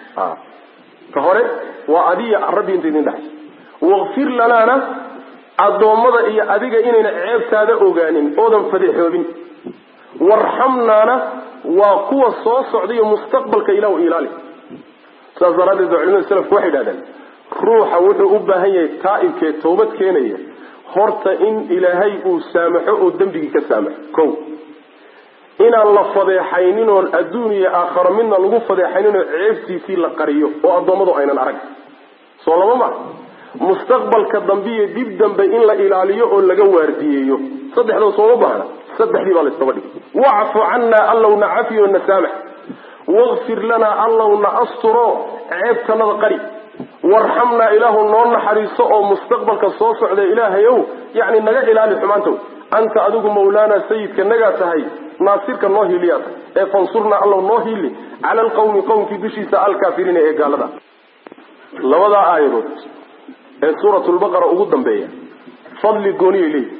ka hore waa adiya rabbi inta idin dhexaysa wakfir lanaana addoommada iyo adiga inayna ceebtaada ogaanin oodan fadeexoobin warxamnaana waa kuwa soo socdayo mustaqbalka ilahu ilaali saas daraaddeed ba culimada selafku waxay idhahdeen ruuxa wuxuu u baahan yahay taa'ibkee toobad keenaya horta in ilaahay uu saamaxo oo dembigii ka saamaxo ko inaan la fadeexaynin oon adduun iyo aakharo midna lagu fadeexaynin oo ceebtiisii la qariyo oo addoommadu aynan arag soo laba ma mustaqbalka dambe iyo dib dambe in la ilaaliyo oo laga waardiyeeyo saddexdoo sooma baahna saddexdii baa laysdaba dhigay wacfu cannaa allowna cafiyo na saamax wakfir lanaa allowna asturo ceebtanada qari warxamnaa ilaahu noo naxariiso oo mustaqbalka soo socda ilaahayow yacni naga ilaali xumaantow anta adigu mawlaanaa sayidka nagaa tahay naasirka noo hiiliyaa tahay ee fansurnaa allow noo hiili cala alqawmi qowmkii dushiisa alkaafiriina ee gaalada labadaa aayadood ee suuratulbaqara ugu dambeeya fadli gooniyay leeyihi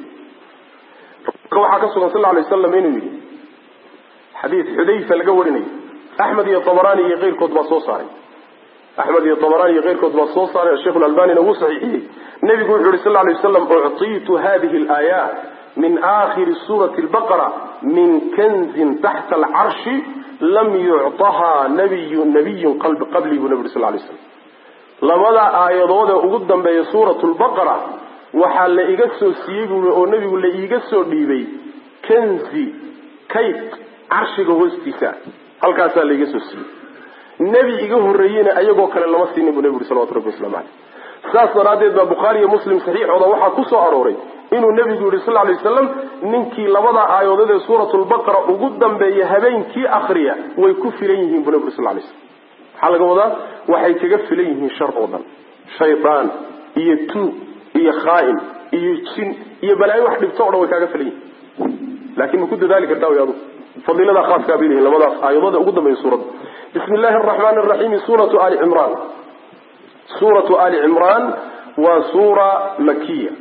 waxaa ka sugan sal alay waslam inuu yidhi xadiid xudayfa laga warinayo axmed iyo tabaraani iyo keyrkood baa soo saaray axmed iyo tabaraani iyo keyrkood baa soo saaray sheikh lalbanina wuu saxiixiyey nebigu wuxu yhi sal lay waslam uctiitu hadihi alaayaat min aakhiri suurati lbaqara min kanzin taxta alcarshi lam yucطahaa nabiyu nabiyun qablii buu nebi uri sal lay slam labada aayadoodee ugu dambeeya suurat lbaqara waxaa la iga soo siiyey buui oo nebigu la iiga soo dhiibay kanzi kayd carshiga hoostiisa halkaasaa la iga soo siiyey nebi iga horreeyeyna ayagoo kale lama siinin buu nebi uri salawatu rabbi waslamu caleyh saas daraaddeed baa bukhaari iyo muslim saxiixooda waxaa ku soo arooray inuu nebigu yihi sal lay waslam ninkii labada aayadood ee suuratulbaqara ugu dambeeya habeenkii akriya way ku filan yihiin buu nebi uri sal lay slam maxaa laga wadaa waxay kaga filan yihiin shar oo dhan shaydaan iyo tuug iyo khaain iyo jin iyo balaayo wax dhibto o dhan way kaaga filan yihiin laakin ma ku dadaali kartaa wy adu fadiilada khaaskaa bay leeyihin labadaas aayadooda ugu dambeeya suuradda bismi illahi araxmaani araxiim suuratu ali cimraan suuratu ali cimraan waa suura makiya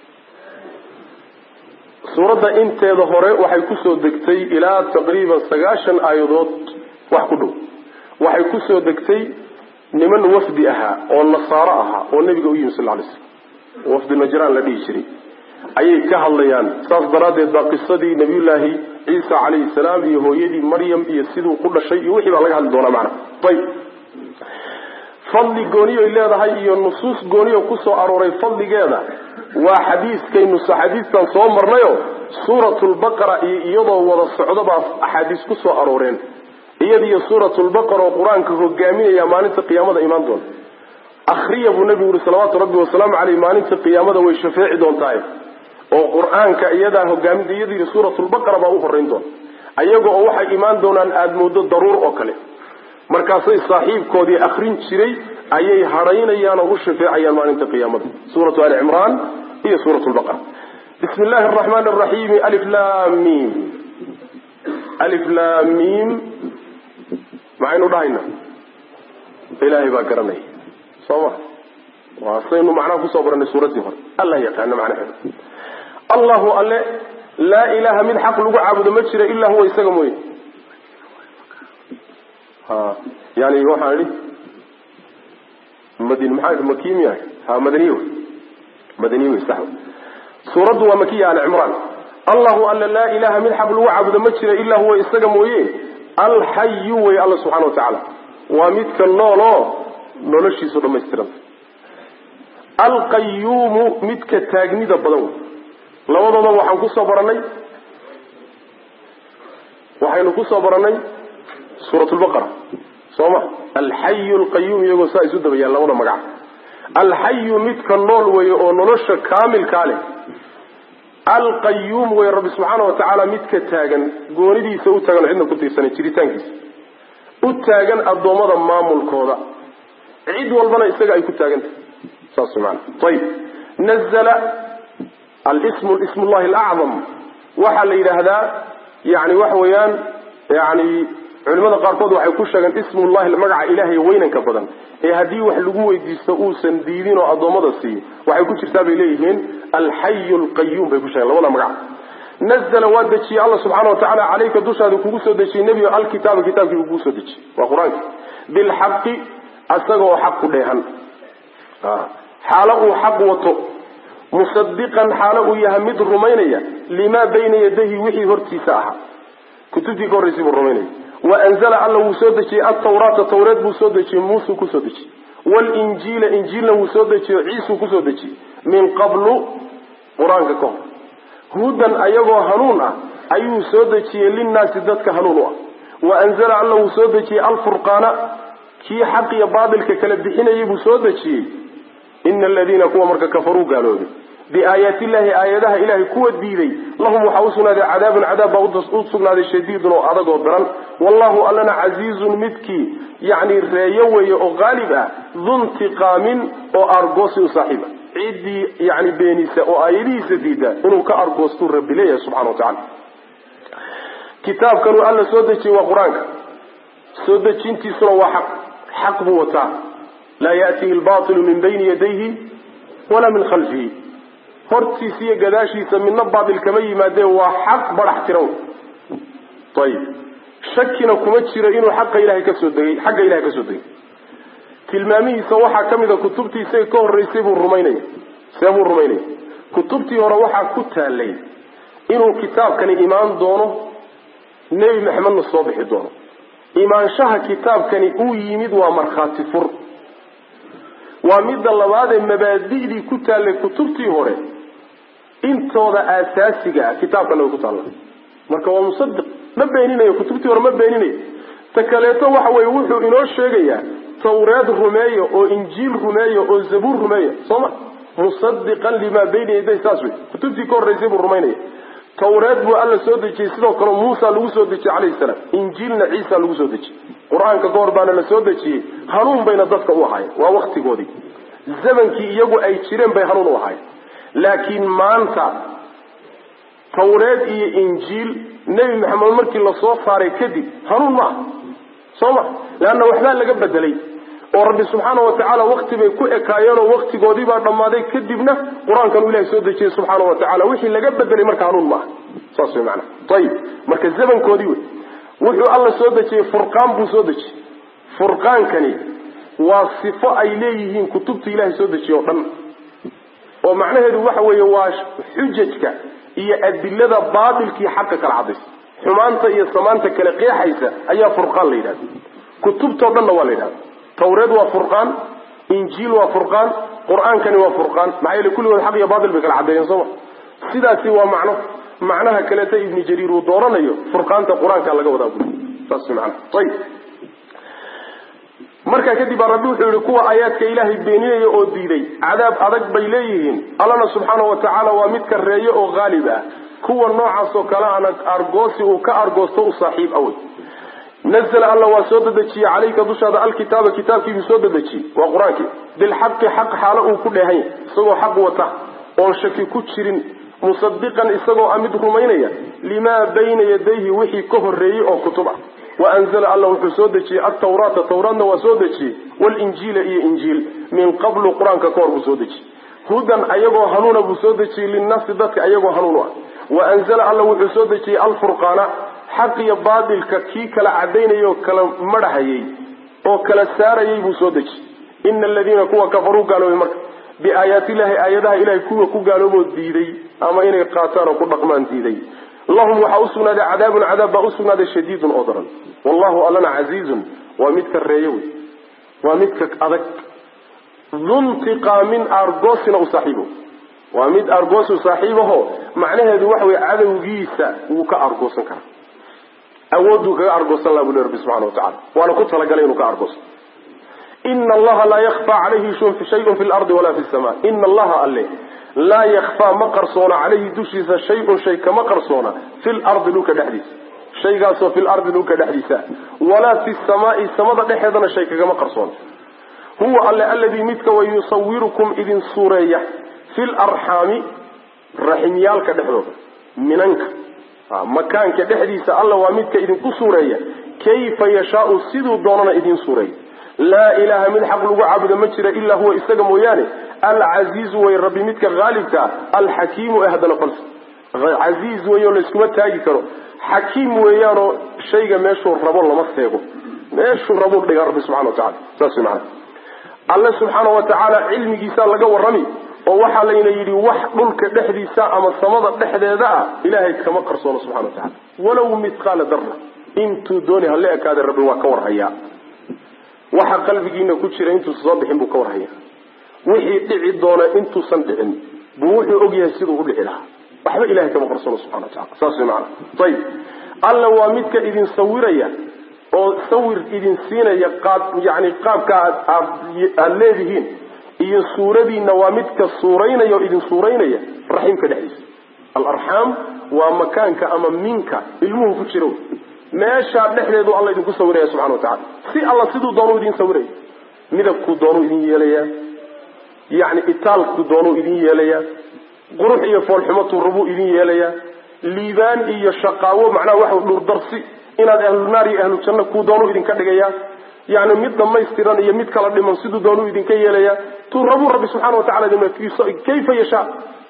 suuradda inteeda hore waxay kusoo degtay ilaa taqriiban sagaashan aayadood wax ku dhow waxay kusoo degtay niman wafdi ahaa oo nasaaro ahaa oo nebiga u yimi sal lay slam wafdi najraan la dhihi jiray ayay ka hadlayaan saas daraaddeed baa qisadii nabiyullaahi ciisa calayhi salaam iyo hooyadii maryam iyo siduu ku dhashay iyo wixii baa laga hadli doonaa macana ayb fadli gooniyoy leedahay iyo nusuus gooniyo kusoo arooray fadligeeda waa xadiiskaynu xadiistan soo marnayo suuratulbaqara iyo iyadoo wada socdo baa axaadiis ku soo arooreen iyadiyo suuratulbaqara oo qur-aanka hogaaminaya maalinta qiyaamada imaan doona akriya buu nebigu yihi salawaatu rabbi wasalaamu caleyh maalinta qiyaamada way shafeeci doontahay oo qur-aanka iyadaa hogaaminta iyadiiyo suuratulbaqara baa u horeyn doona ayaga oo waxay imaan doonaan aada moodo daruur oo kale markaasay saaxiibkoodii akrin jiray ayay hadhaynayaan oo u shafeecayaan maalinta qiyaamada suuratu ali cimraan iyo suurat lbaqara bismi illaahi araxmaani araxiimi alif lamim alif lamim maxaynu dhahaynaa ilaahay baa garanaya soo ma waa saynu macnaha kusoo baranay suuraddii hore allah yaqaana macnaheeda allahu alle laa ilaha mid xaq lagu caabudo ma jira ilaa huwa isaga mooye ha yani waxaan idhi madin maxaa idhi maki miya ha madaniye wey madaniye wey sax suuraddu waa makiya ali cimraan allahu alla laa ilaha mid xaq lagu caabudo ma jira ilaa huwa isaga mooye alxayu wey alla subxana wa tacaala waa midka nooloo noloshiisu dhamaystiranta alqayuumu midka taagnida badan wey labadooda waxaan kusoo baranay waxaynu kusoo baranay suurat lbaqara soo ma alxayu alqayuum iyagoo saa isu dabayaan labada magac alxayu midka nool weeye oo nolosha kaamilkaa leh alqayuum wey rabbi subxaana wa tacaala midka taagan goonidiisa u taagan cidna ku tiirsanay jiritaankiisa u taagan addoommada maamulkooda cid walbana isaga ay ku taagantahay saas maana ayib nazla alismu ism llahi alacdam waxaa la yidhaahdaa yani waxa weeyaan yani culimada qaarkood waxay ku sheegeen ismullahi magaca ilaahay weynanka badan ee haddii wax lagu weydiisto uusan diidin oo addoommada siiyo waxay ku jirtaa bay leeyihiin alxayu lqayuum bay ku sheegeen labada magac nazla waa dejiyey alla subxaana wa tacala caleyka dushaada kugu soo dejiyey nebigo alkitaaba kitaabkii buu kugu soo dejiyey waa qur-aanki bilxaqi isagaoo xaq ku dheehan xaalo uu xaq wato musadiqan xaalo uu yahay mid rumaynaya limaa bayna yadayhi wixii hortiisa ahaa kutubtii ka horraysay buu rumaynaya wa anzala alla wuu soo dejiyey altawraata tawreed buu soo dejiyey muusuu kusoo dejiyey walinjiila injiilna wuu soo dejiyo ciisuu kusoo dejiyey min qablu qur-aanka ka hor hudan ayagoo hanuun ah ayuu soo dejiyey linnaasi dadka hanuun u ah wa anzala alla wuu soo dejiyey alfurqaana kii xaq iyo baatilka kala bixinayay buu soo dejiyey ina aladiina kuwa marka kafaruu gaaloobay biaayaati illahi aayadaha ilahay kuwa diiday lahum waxaa usugnaaday cadaabun cadaab baa u sugnaaday shadiidun oo adag oo daran wallahu allana casiizun midkii yani reeyo weeye oo qaalib ah duntiqaamin oo argoosi u saaxiiba ciddii yani beenisa oo aayadihiisa diida inuu ka argoostuu rabbi leeyahay subxana wa tacala kitaabkanuu alla soo dejiyey waa qur-aanka soo dejintiisuna waa xaq xaq buu wataa laa yaatihi lbaatilu min bayni yadayhi walaa min khalfihi hortiisa iyo gadaashiisa midna baatil kama yimaadee waa xaq badax tiran ayib shakina kuma jiro inuu xaqa ilahay kasoo degay xagga ilahay kasoo degay tilmaamihiisa waxaa ka mid a kutubtii isaga ka horraysay buu rumaynaya see buu rumaynaya kutubtii hore waxaa ku taalay inuu kitaabkani imaan doono nebi maxamedna soo bixi doono imaanshaha kitaabkani uu yimid waa markhaati fur waa midda labaadee mabaadi'dii ku taallay kutubtii hore intooda aasaasiga ah kitaabkana way ku taalla marka waa musadiq ma beeninayo kutubtii hore ma beeninayo ta kaleeto waxa weye wuxuu inoo sheegayaa tawreed rumeeya oo injiil rumeeya oo zabuur rumeeya soo ma musadiqan limaa bayna yaday saas wey kutubtii ka horraysay buu rumaynaya tawreed buu alla soo dejiyey sidoo kale muusa lagu soo dejiyey calayhi salaam injiilna ciisa lagu soo dejiyey qur-aanka ka hor baana la soo dejiyey hanuun bayna dadka u ahaayeen waa waktigoodii zamankii iyagu ay jireen bay hanuun u ahaayeen laakiin maanta tawreed iyo injiil nebi maxamed markii lasoo saaray kadib hanuun ma aha soo ma leanna waxbaa laga bedelay oo rabbi subxaana wa tacaala wakti bay ku ekaayeenoo waktigoodii baa dhammaaday kadibna qur-aankan uu ilahay soo dejiyey subxaana wa tacala wixii laga bedelay marka hanuun maaha saas way maanaa ayib marka zamankoodii wey wuxuu alla soo dejiyey furqaan buu soo dejiyey furqaankani waa sifo ay leeyihiin kutubta ilahay soo dejiye oo dhan oo macnaheedu waxa weeye waa xujajka iyo adilada baatilkii xaqa kala cadaysa xumaanta iyo samaanta kale qeexaysa ayaa furqaan la yidhahda kutubtao dhanna waa la yidhahda tawreed waa furqaan injiil waa furqaan qur-aankani waa furqaan maxaa yeele kulligood xaq iyo baatil bay kala caddeeyeen sooma sidaasi waa macno macnaha kaleeta ibni jariir uu dooranayo furqaanta qur-aanka laga wadaa bui saas macna ayib markaa kadib baa rabbi wuxuu yihi kuwa aayaadka ilaahay beeninaya oo diiday cadaab adag bay leeyihiin allana subxaana wa tacaala waa mid kareeye oo haalib ah kuwa noocaas oo kale ana argoosi uu ka argoosto u saaxiib awey nazla alla waa soo dedejiyey calayka dushaada alkitaaba kitaabkiibuu soo dedejiyey waa qur-aankii bilxaqi xaq xaalo uu ku dheehan yahy isagoo xaq wata oon shaki ku jirin musadiqan isagoo a mid rumaynaya limaa bayna yadayhi wixii ka horreeyey oo kutub ah wa anzala alla wuxuu soo dejiyey altawraata tawraadna waa soo dejiyey walinjiila iyo injiil min qablu qur-aanka ka hor buu soo dejiyey hudan ayagoo hanuuna buu soo dejiyey linnaasi dadka ayagoo hanuun u ah wa anzala alla wuxuu soo dejiyey alfurqaana xaq iyo baatilka kii kala cadaynayay oo kala madhahayey oo kala saarayay buu soo dejiyey ina aladiina kuwa kafaruu gaaloobay marka biaayaati illahi aayadaha ilahay kuwa ku gaalooboo diiday ama inay qaataan oo ku dhaqmaan diiday lahum waxaa usugnaaday cadaabun cadaab baa usugnaaday shadiidun oo daran wallahu allana casiizun waa midka reeye wey waa midka adag duntiqaamin argoosina u saaxiibo waa mid argoosu saaxiibaho macnaheedu waxa weye cadowgiisa wuu ka argoosan karaa awooduu kaga argoosan laha bu le rabbi subxana wa tacala waana ku talagalay inuu ka argoosto ina allaha laa yakfaa calayhi shayun fi lardi walaa fi sama ina allaha alle laa yakfaa ma qarsoona calayhi dushiisa shay-un shay kama qarsoona fi lardi dhulka dhexdiisa shaygaasoo fi lardi dhulka dhexdiisa walaa fi samaai samada dhexeedana shay kagama qarsoona huwa alle aladii midka wa yusawirukum idin suureeya fi larxaami raximyaalka dhexdooda minanka makaanka dhexdiisa alla waa midka idinku suureeya kayfa yashaau siduu doonana idiin suureeya laa ilaaha mid xaq lagu caabudo ma jira ilaa huwa isaga mooyaane alcasiizu way rabbi midka haalibkaa alxakiimu ee haddana falsa casiiz weyo layskuma taagi karo xakiim weeyaanoo shayga meeshuu rabo lama seego meeshuu rabuu dhigaa rabbi subxana wa tacala saas wey macana alle subxaana wa tacaala cilmigiisaa laga warrami oo waxaa layna yidhi wax dhulka dhexdiisa ama samada dhexdeeda ah ilaahay kama qarsoono subxana wa tacala walow mithqaala darra intuu dooni hala ekaade rabbi waa ka warhayaa waxa qalbigiina ku jira intuusan soo bixin buu ka warhayaa wixii dhici doona intuusan dhicin buu wuxuu ogyahay siduu u dhici lahaa waxba ilahay kama qarsoono subxana wa tacala saas way macana ayib alla waa midka idin sawiraya oo sawir idin siinaya qaab yani qaabka aad aada leedihiin iyo suuradiinna waa midka suuraynaya oo idin suuraynaya raxiimka dhexdiisa alarxaam waa makaanka ama minka ilmuhu ku jiro meeshaa dhexdeedu alla idinku sawiraya subxana wa tacala si alla siduu doonuu idin sawiraya midabkuu doonuu idin yeelayaa yani itaalku doonuu idin yeelayaa qurux iyo foolxumatuu rabuu idin yeelayaa liibaan iyo shaqaawo macnaha waxa dhurdarsi inaad ahlunaar iyo ahlu janno kuu doonuu idinka dhigayaa yani mid dhamaystiran iyo mid kala dhiman siduu doonuu idinka yeelayaa tuu rabuu rabbi subxana wa tacala kayfa yashaa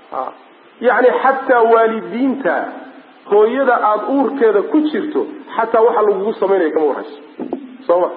yani xataa waalidiinta hooyada aada uurkeeda ku jirto xataa waxa lagugu samaynaya kama warhayso soo ma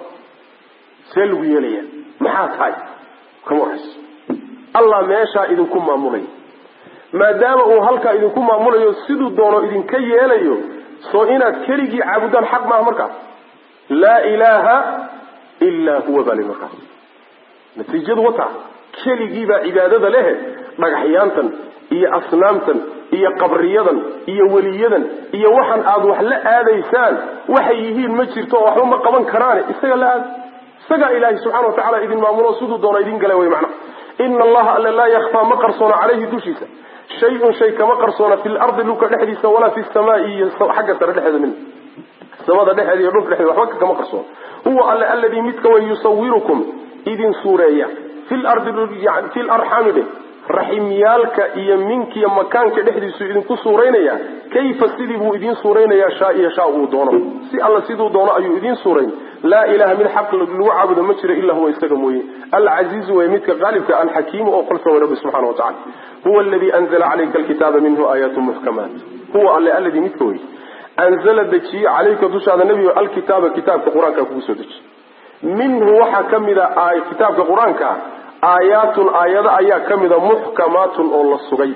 see lagu yeelaya maxaa tahay kama warhayso allah meeshaa idinku maamulaya maadaama uu halkaa idinku maamulayo siduu doono idinka yeelayo soo inaad keligii caabudaan xaq maaha markaas laa ilaaha ilaa huwa baa li markaas natiijadu wataa keligiibaa cibaadada lehe dhagaxyaantan iyo asnaamtan iyo qabriyadan iyo weliyadan iyo waxaan aad wax la aadaysaan waxay yihiin ma jirto oo waxba ma qaban karaane isaga la aada isagaa ilaahay subxana wa tacala idin maamulo siduu doona idin gala wey macna ina allaha alle laa yakfaa ma qarsoona caleyhi dushiisa shay-un shay kama qarsoona fi lardi dhulka dhexdiisa walaa fi samaai iyo xagga sare dhexeeda min samada dhexeeda iyo dhulka dhexeeda waxba kama qarsoona huwa alle alladii midka way yusawirukum idin suureeya fi lardi fi larxaami dhe raximyaalka iyo minkiyo makaanka dhexdiisu idinku suuraynaya kayfa sidii buu idiin suuraynayaa shaa iyo shaa uu doono si alla siduu doono ayuu idiin suurayn laa ilaha mid xaq lagu caabudo ma jiro ilaa huwa isaga mooye alcasiizu way midka qaalibka alxakiimu oo qalsa way rabbi subxana wa tacala huwa aladii anzala calayka alkitaaba minhu aayaatu muxkamaat huwa alle alladii midka wey anzala dejiyey calayka dushaada nebigo alkitaaba kitaabka qur-aanka kugu soo dejiye minhu waxaa ka mid a kitaabka qur-aanka aayaatun aayado ayaa ka mida muxkamaatun oo la sugay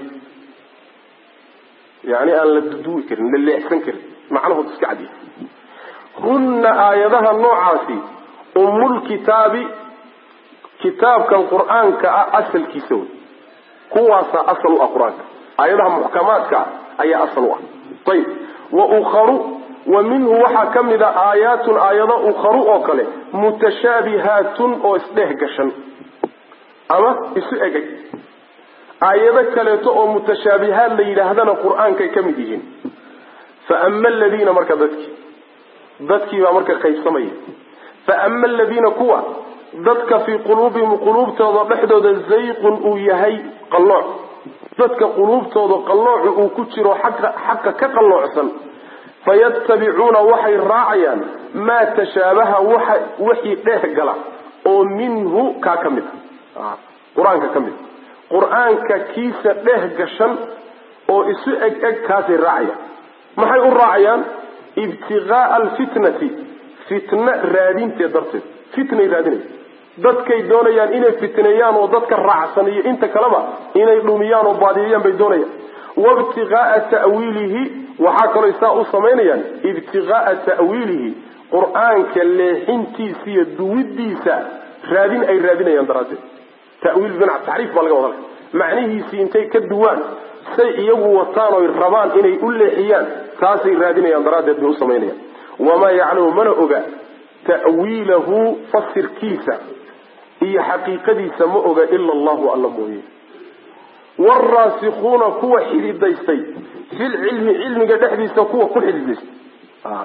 yani aan la duduwi karin la leexsan karin macnahood iska cadiya hunna aayadaha noocaasi umulkitaabi kitaabkan qur-aanka ah asalkiisa wey kuwaasaa asal u ah qur-aanka aayadaha muxkamaadka ayaa asal u ah ayib wa ukharu wa minhu waxaa ka mid a aayaatun aayado ukharu oo kale mutashaabihaatun oo isdheeh gashan ama isu egay aayado kaleeto oo mutashaabihaad la yidhaahdana qur-aankay ka mid yihiin fa ama aladiina marka dadkii dadkii baa marka qaybsamaya fa ama aladiina kuwa dadka fii quluubihim quluubtooda dhexdooda zayqun uu yahay qallooc dadka quluubtooda qalloocu uu ku jiro xaqa xaqa ka qalloocsan fayattabicuuna waxay raacayaan maa tashaabaha waxa wixii dheeh gala oo minhu kaa ka mid a qur-aanka ka mid qur-aanka kiisa dheh gashan oo isu eg eg kaasay raacayaan maxay u raacayaan ibtiqaaa alfitnati fitna raadinteed darteed fitnay raadinaya dadkay doonayaan inay fitneeyaan oo dadka raacsan iyo inta kaleba inay dhumiyaan oo baadiyayaan bay doonayaan waibtiqaaa ta'wiilihi waxaa kaloo saa u samaynayaan ibtiqaaa ta'wiilihi qur-aanka leexintiisa iyo duwidiisa raadin ay raadinayaan daraaddeed tawiil bimacna taxriif baa laga wada macnihiisii intay ka duwaan say iyagu wataan oy rabaan inay u leexiyaan taasay raadinayaan daraaddeed bay u samaynayaan wamaa yaclamu mana oga ta'wiilahu fasirkiisa iyo xaqiiqadiisa ma oga ila allahu alla mooye waalraasikuuna kuwa xididaystay filcilmi cilmiga dhexdiisa kuwa ku xididaystay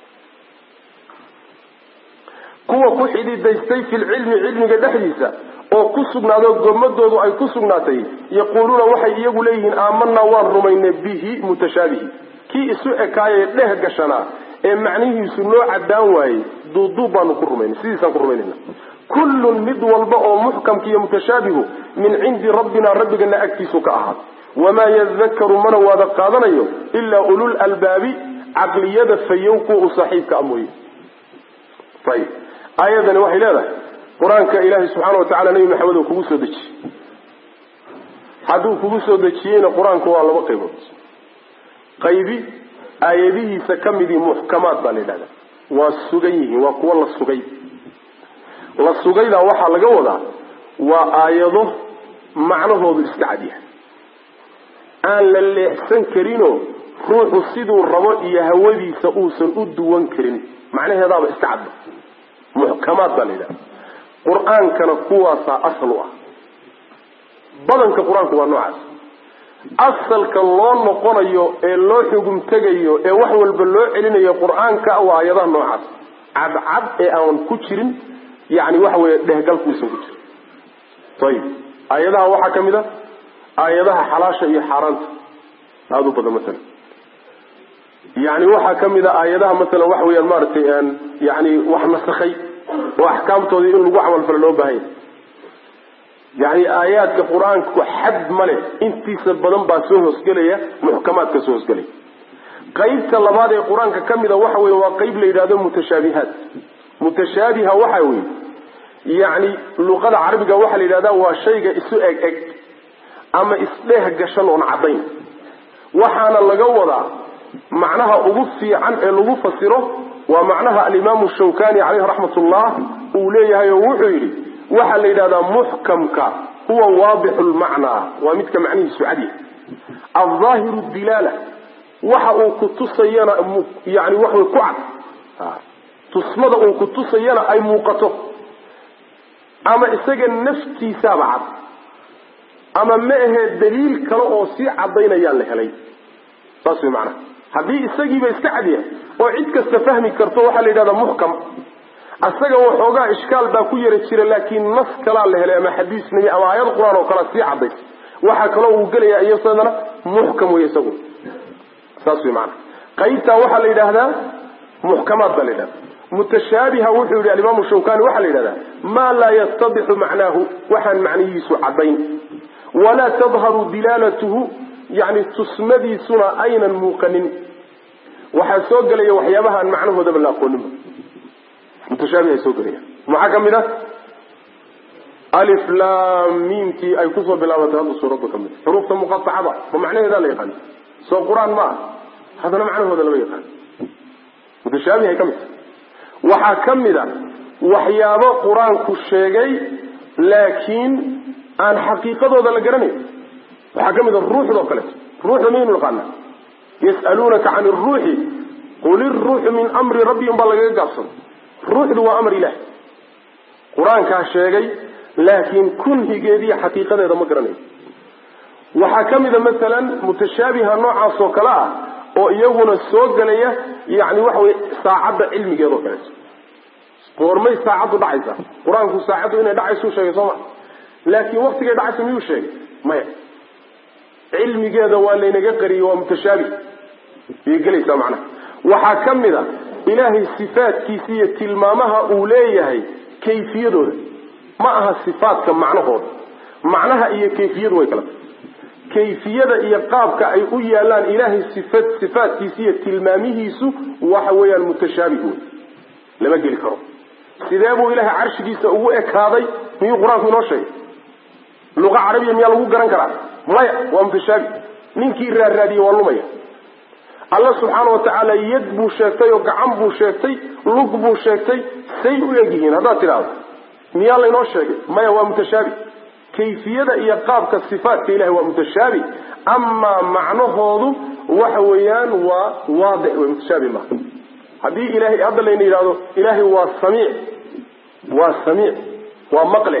kuwa ku xididaystay filcilmi cilmiga dhexdiisa oo ku sugnaado gomadoodu ay ku sugnaatay yaquuluuna waxay iyagu leeyihiin aamanaa waan rumaynay bihi mutashaabihi kii isu ekaayee dheh gashanaa ee macnihiisu noo cadaan waayey duuduub baanu ku rumaynay sidiisaan ku rumaynayna kullun mid walba oo muxkamka iyo mutashaabihu min cindi rabbina rabbigana agtiisu ka ahaad wamaa yadakaru mana waada qaadanayo ilaa ulul albaabi caqliyada fayow kuwa u saaxiibka a mooye ayib aayadani waxay leedahay qur-aanka ilaahay subxaana watacala nebi maxamed oo kugu soo dejiyey hadduu kugu soo dejiyeyna qur-aanku waa laba qaybood qaybi aayadihiisa ka midii muxkamaad baa la yidhahda waa sugan yihiin waa kuwo la sugay la sugaydaa waxaa laga wadaa waa aayado macnahoodu iska cadyahay aan la leexsan karinoo ruuxu siduu rabo iyo hawadiisa uusan u duwan karin macnaheedaaba iska cadda muxkamaad baa la yidhahda qur-aankana kuwaasaa asal u ah badanka qur-aanku waa noocaas asalka loo noqonayo ee loo xugum tegayo ee wax walba loo celinayo qur-aanka waa aayadaha noocaas cadcad ee aan ku jirin yani waxa weeye dhehgalkuusan ku jirin ayib aayadaha waxaa ka mid a aayadaha xalaasha iyo xaaraanta aada u badan masalan yani waxaa ka mid a aayadaha masalan waxa weyaan maaragtay yani wax nasakhay oo axkaamtoodii in lagu camalfalo loo baahanya yani aayaadka qur-aanku xad male intiisa badan baa soo hoosgelaya muxkamaadka soo hoosgelaya qaybta labaad ee qur-aanka ka mida waxa weye waa qayb la yidhahdo mutashaabihaat mutashaabiha waxa weye yani luqada carabiga waxaa la yidhahda waa shayga isu eg eg ama isdheeh gashan oon caddayn waxaana laga wadaa macnaha ugu fiican ee lagu fasiro waa macnaha alimaamu shawkani caleyhi raxmat ullah uu leeyahay oo wuxuu yidhi waxaa la yidhahdaa muxkamka huwa waadixu lmacnaa waa midka macnihiisu cadya aldaahiru dilaala waxa uu ku tusayana yani waxway ku cad tusmada uu ku tusayana ay muuqato ama isaga naftiisaaba cad ama ma ahee daliil kale oo sii cadaynayaa la helay saas way macnaha haddii isagiiba iska cadyahay oo cid kasta fahmi karto waxaa la yidhahdaa muxkam asaga waxoogaa ishkaal baa ku yara jira laakiin nas kalaa la helay ama xadiis nabi ama aayad qur-aan oo kalea sii cadday waxaa kaloo uu gelaya iyasadana muxkam wey isagu saas way maanaa qaybtaa waxaa la yidhaahdaa muxkamaad baa la yidhahda mutashaabiha wuxuu yihi alimaamu shawkani waxaa la yidhahdaa maa laa yastadixu macnaahu waxaan macnihiisu caddayn walaa tadharu dilaalatuhu yani tusmadiisuna aynan muuqanin waxaa soo gelaya waxyaabaha aan macnahoodaba la aqooninba mutashaabihay soo gelaya maxaa ka mid ah alif lam miimtii ay kusoo bilaabatay hadda suuradda ka mid xuruufta muqatacada ma macnaheedaa la yaqaan soo qur-aan ma ah haddana macnahooda lama yaqaan mutashaabihay ka mid tahay waxaa ka mid a waxyaabo qur-aanku sheegay laakiin aan xaqiiqadooda la garanayn waxaa ka mid a ruuxdoo kaleeto ruuxda maynu naqaana yas'aluunaka can iruuxi qul iruuxu min amri rabbi un baa lagaga gaabsado ruuxdu waa amar ilaah qur-aankaa sheegay laakiin kunhigeediiyo xaqiiqadeeda ma garanayo waxaa ka mida masalan mutashaabiha noocaas oo kale ah oo iyaguna soo gelaya yani waxa weye saacadda cilmigeedao kaleeto goormay saacaddu dhacaysa qur-aanku saacaddu inay dhacaysuu sheegay soo ma laakiin waktigay dhacaysa miyuu sheegay maya cilmigeeda waa laynaga qariyey waa mutashaabi ayay gelaysaa macnaha waxaa ka mid a ilaahay sifaadkiisa iyo tilmaamaha uu leeyahay kayfiyadooda ma aha sifaadka macnahooda macnaha iyo kayfiyadu way kala tahay kayfiyada iyo qaabka ay u yaalaan ilaahay sifa sifaadkiisa iyo tilmaamihiisu waxa weeyaan mutashaabih wey lama geli karo sidee buu ilaahay carshigiisa ugu ekaaday miyuu qur-aanku inoo sheegay luqa carabiya miyaa lagu garan karaa maya waa mutashaabi ninkii raarraadiyey waa lumaya alla subxaana wa tacaala yad buu sheegtay oo gacan buu sheegtay lug buu sheegtay say u egyihiin haddaad tidhaahdo miyaa laynoo sheegay maya waa mutashaabi kayfiyada iyo qaabka sifaatka ilahay waa mutashaabi amaa macnahoodu waxa weeyaan waa waadix wey mutashaabi maaha haddii ilahay hadda layna yidhahdo ilaahay waa samiic waa samiic waa maqle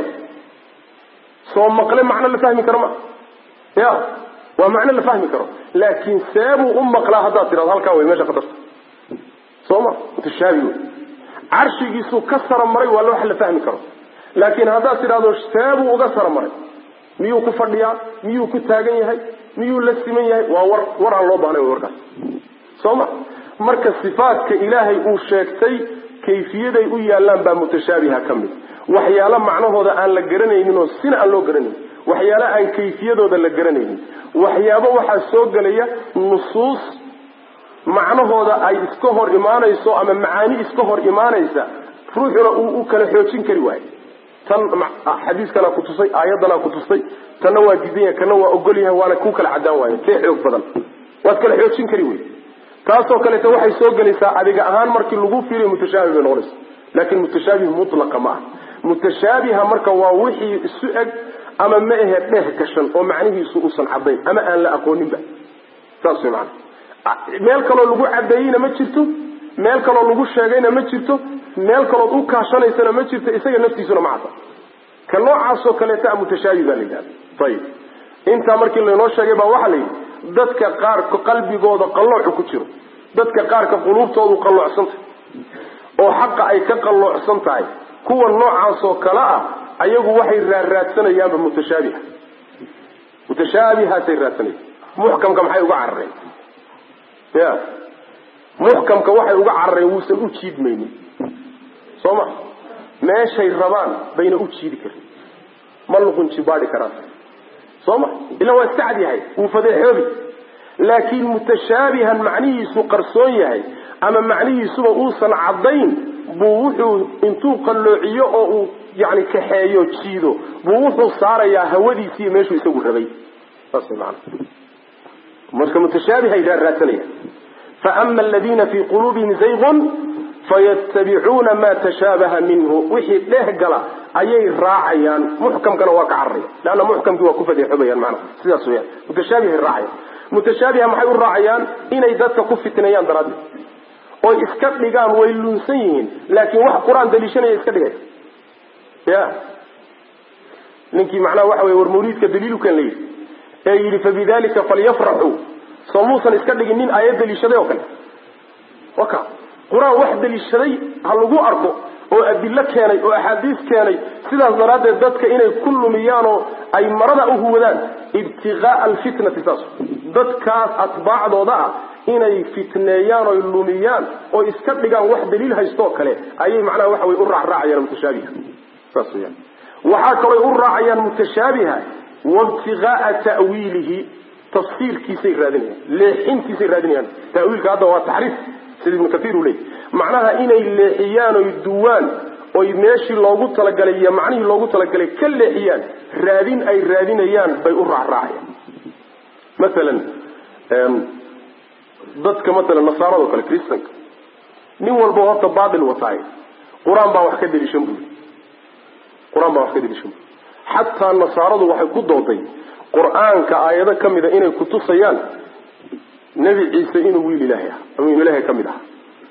soo maqle macno la fahmi karo ma ya waa macno la fahmi karo laakiin seebuu u maqlaa haddaad tidhahdo halkaa wey meesha qadarta soo ma mutashaabi wey carshigiisuu ka sara maray waa wax la fahmi karo laakiin haddaad tidhahdo seebuu uga sara maray miyuu ku fadhiyaa miyuu ku taagan yahay miyuu la siman yahay waa war war aan loo baahnay warkaas soo ma marka sifaadka ilaahay uu sheegtay kayfiyaday u yaallaan baa mutashaabiha ka mid waxyaalo macnahooda aan la garanaynin oo sina aan loo garanaynin waxyaalo aan kayfiyadooda la garanaynin waxyaabo waxaa soo gelaya nusuus macnahooda ay iska hor imaanayso ama macaani iska hor imaanaysa ruuxuna uu u kala xoojin kari waayo tan xadiiskanaa ku tusay aayaddanaa ku tusay tanna waa diidan yahay kana waa ogol yahay waana ku kala cadaan waayo kee xoog badan waad kala xoojin kari wey taasoo kaleeto waxay soo gelaysaa adiga ahaan markii lagu fiiriyo mutashaabih bay noqonaysa laakin mutashaabih mutlaqa ma ah mutashaabiha marka waa wixii isu eg ama ma ahe dheh gashan oo macnihiisu uusan cadayn ama aan la aqooninba saas way maana meel kaloo lagu cadeeyeyna ma jirto meel kaloo lagu sheegayna ma jirto meel kalood u kaashanaysana ma jirto isaga naftiisuna ma cadda ka noocaasoo kaleeta a mutashaabi baa la yidhahda ayib intaa markii laynoo sheegay baa waxaa la yidhi dadka qaarka qalbigooda qalloocu ku jiro dadka qaarka quluubtoodu qalloocsantahay oo xaqa ay ka qalloocsan tahay kuwa noocaasoo kale ah ayagu waxay raarraadsanayaanba mutashaabiha mutashaabihaasay raadsanayaan muxkamka maxay uga carareen ya muxkamka waxay uga carareen wuusan u jiidmaynin soo ma meeshay rabaan bayna u jiidi karin ma luqun jibaadi karaan soo ma ila waa iska cad yahay wuu fadeexoobi laakiin mutashaabihan macnihiisu qarsoon yahay ama macnihiisuba uusan caddayn buu wuxuu intuu qalloociyo oo uu yani kaxeeyo jiido buu wuxuu saarayaa hawadiisiiyo meeshuu isagu rabay saas maana marka mutashaabihay raarraadsanayaan faama aladiina fii quluubihim zaygun fayatabicuuna ma tashaabaha minhu wixii dheeh gala ayay raacayaan muxkamkana waa ka cararaya leanna muxkamkii waa ku fadeexobayaan maanaa sidaas weyaan mutashaabihay raacayaan mutashaabiha maxay u raacayaan inay dadka ku fitneeyaan daraaddeed oy iska dhigaan way lunsan yihiin laakiin wax qur-aan daliishanaya iska dhigaya ya ninkii macnaha waxa weye war mawliidka daliilukan la yidhi ee yidhi fabidalika falyafraxuu soo muusan iska dhigin nin aayad daliishaday oo kale waka qur-aan wax daliishaday ha lagu arko oo adilo keenay oo axaadiis keenay sidaas daraaddeed dadka inay ku lumiyaan oo ay marada u huwadaan ibtiqaaa alfitnati saas dadkaas atbaacdooda ah inay fitneeyaan oy lumiyaan oo iska dhigaan wax daliil haystoo kale ayay macnaha waxa wey u raacraacayaan mutashaabiha saas weyaan waxaa kalooy u raacayaan mutashaabiha waibtiqaaa ta'wiilihi tafsiirkiisay raadinayaan leexintiisay raadinayaan tawiilka hadda waa taxriif sida ibnu kaiir uu leeyay macnaha inay leexiyaan oy duwaan oy meeshii loogu talagalay iyo macnihii loogu talagalay ka leexiyaan raadin ay raadinayaan bay u raacraacayaan maalan dadka maalan nasaarado kale kristanka nin walba horta baatil wataaye qur-aan baa wax ka deliishan buri qur-aan baa wax ka deliishan buri xataa nasaaradu waxay ku dooday qur-aanka aayado ka mida inay kutusayaan nebi ciise inuu wiil ilaahay ah ama inu ilaahay ka mid aha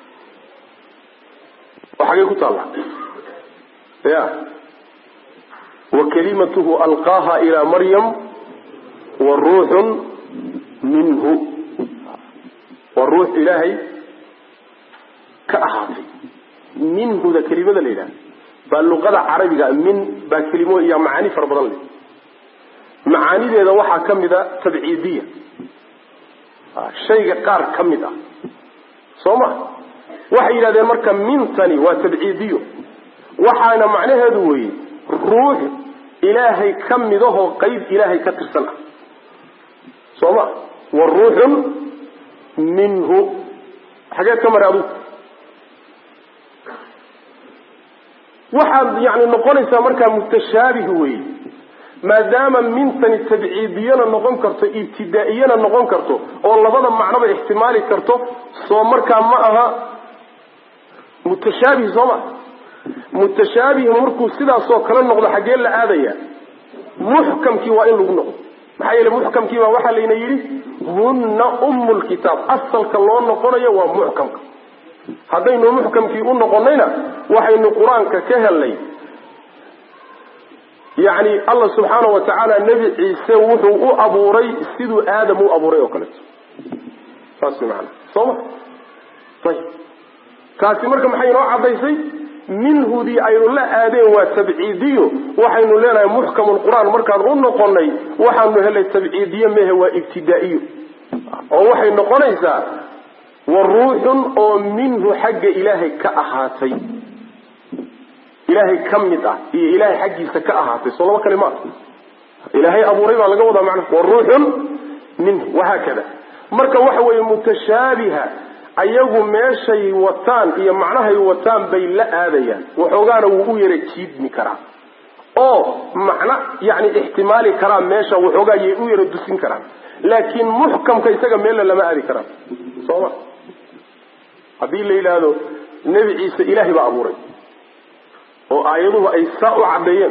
oo xagay ku taalla ya wa kalimatuhu alqaaha ilaa maryam wa ruuxun minhu waa ruux ilaahay ka ahaatay minhuda kelimada la yidhaha baa luqada carabiga min baa kelimo iyo macaani fara badan leh macaanideeda waxaa ka mid a tabciidiya shayga qaar ka mid ah soo ma waxay yidhahdeen marka mintani waa tabciidiyo waxaana macnaheedu weeye ruux ilaahay ka midahoo qayb ilaahay ka tirsan ah soo ma wa ruuxun minhu xageed ka mara adugu waxaad yani noqonaysaa markaa mutashaabih weeye maadaama mintani tabciidiyana noqon karto ibtidaa'iyana noqon karto oo labada macnoba ixtimaali karto soo markaa ma aha mutashaabih soo ma mutashaabih markuu sidaasoo kale noqdo xaggee la aadaya muxkamkii waa in lagu noqdo maxaa yeele muxkamkii baa waxaa layna yidhi hunna ummu lkitaab asalka loo noqonayo waa muxkamka haddaynu muxkamkii u noqonayna waxaynu qur-aanka ka helnay yacni allah subxaana wa tacaala nebi ciise wuxuu u abuuray siduu aadam u abuuray oo kaleeto saas way macanaa soo ma ayib taasi marka maxay inoo caddaysay minhudii aynu la aadeen waa tabciidiyo waxaynu leenahay muxkamulqur-aan markaan u noqonay waxaanu helay tabciidiye mehe waa ibtidaa'iyo oo waxay noqonaysaa wa ruuxun oo minhu xagga ilaahay ka ahaatay ilaahay ka mid ah iyo ilaahay xaggiisa ka ahaatay soo laba kale maaha ilaahay abuuray baa laga wadaa macna wa ruuxun minhu wahaakada marka waxa weeye mutashaabiha ayagu meeshay wataan iyo macnahay wataan bay la aadayaan waxoogaana wuu u yara jiidmi karaa oo macno yani ixtimaali karaa meesha waxoogaa yay u yara dusin karaan laakiin muxkamka isaga meella lama aadi karaan sooma haddii la yidhaahdo nebi ciise ilaahay baa abuuray oo aayaduhu ay saa u caddeeyeen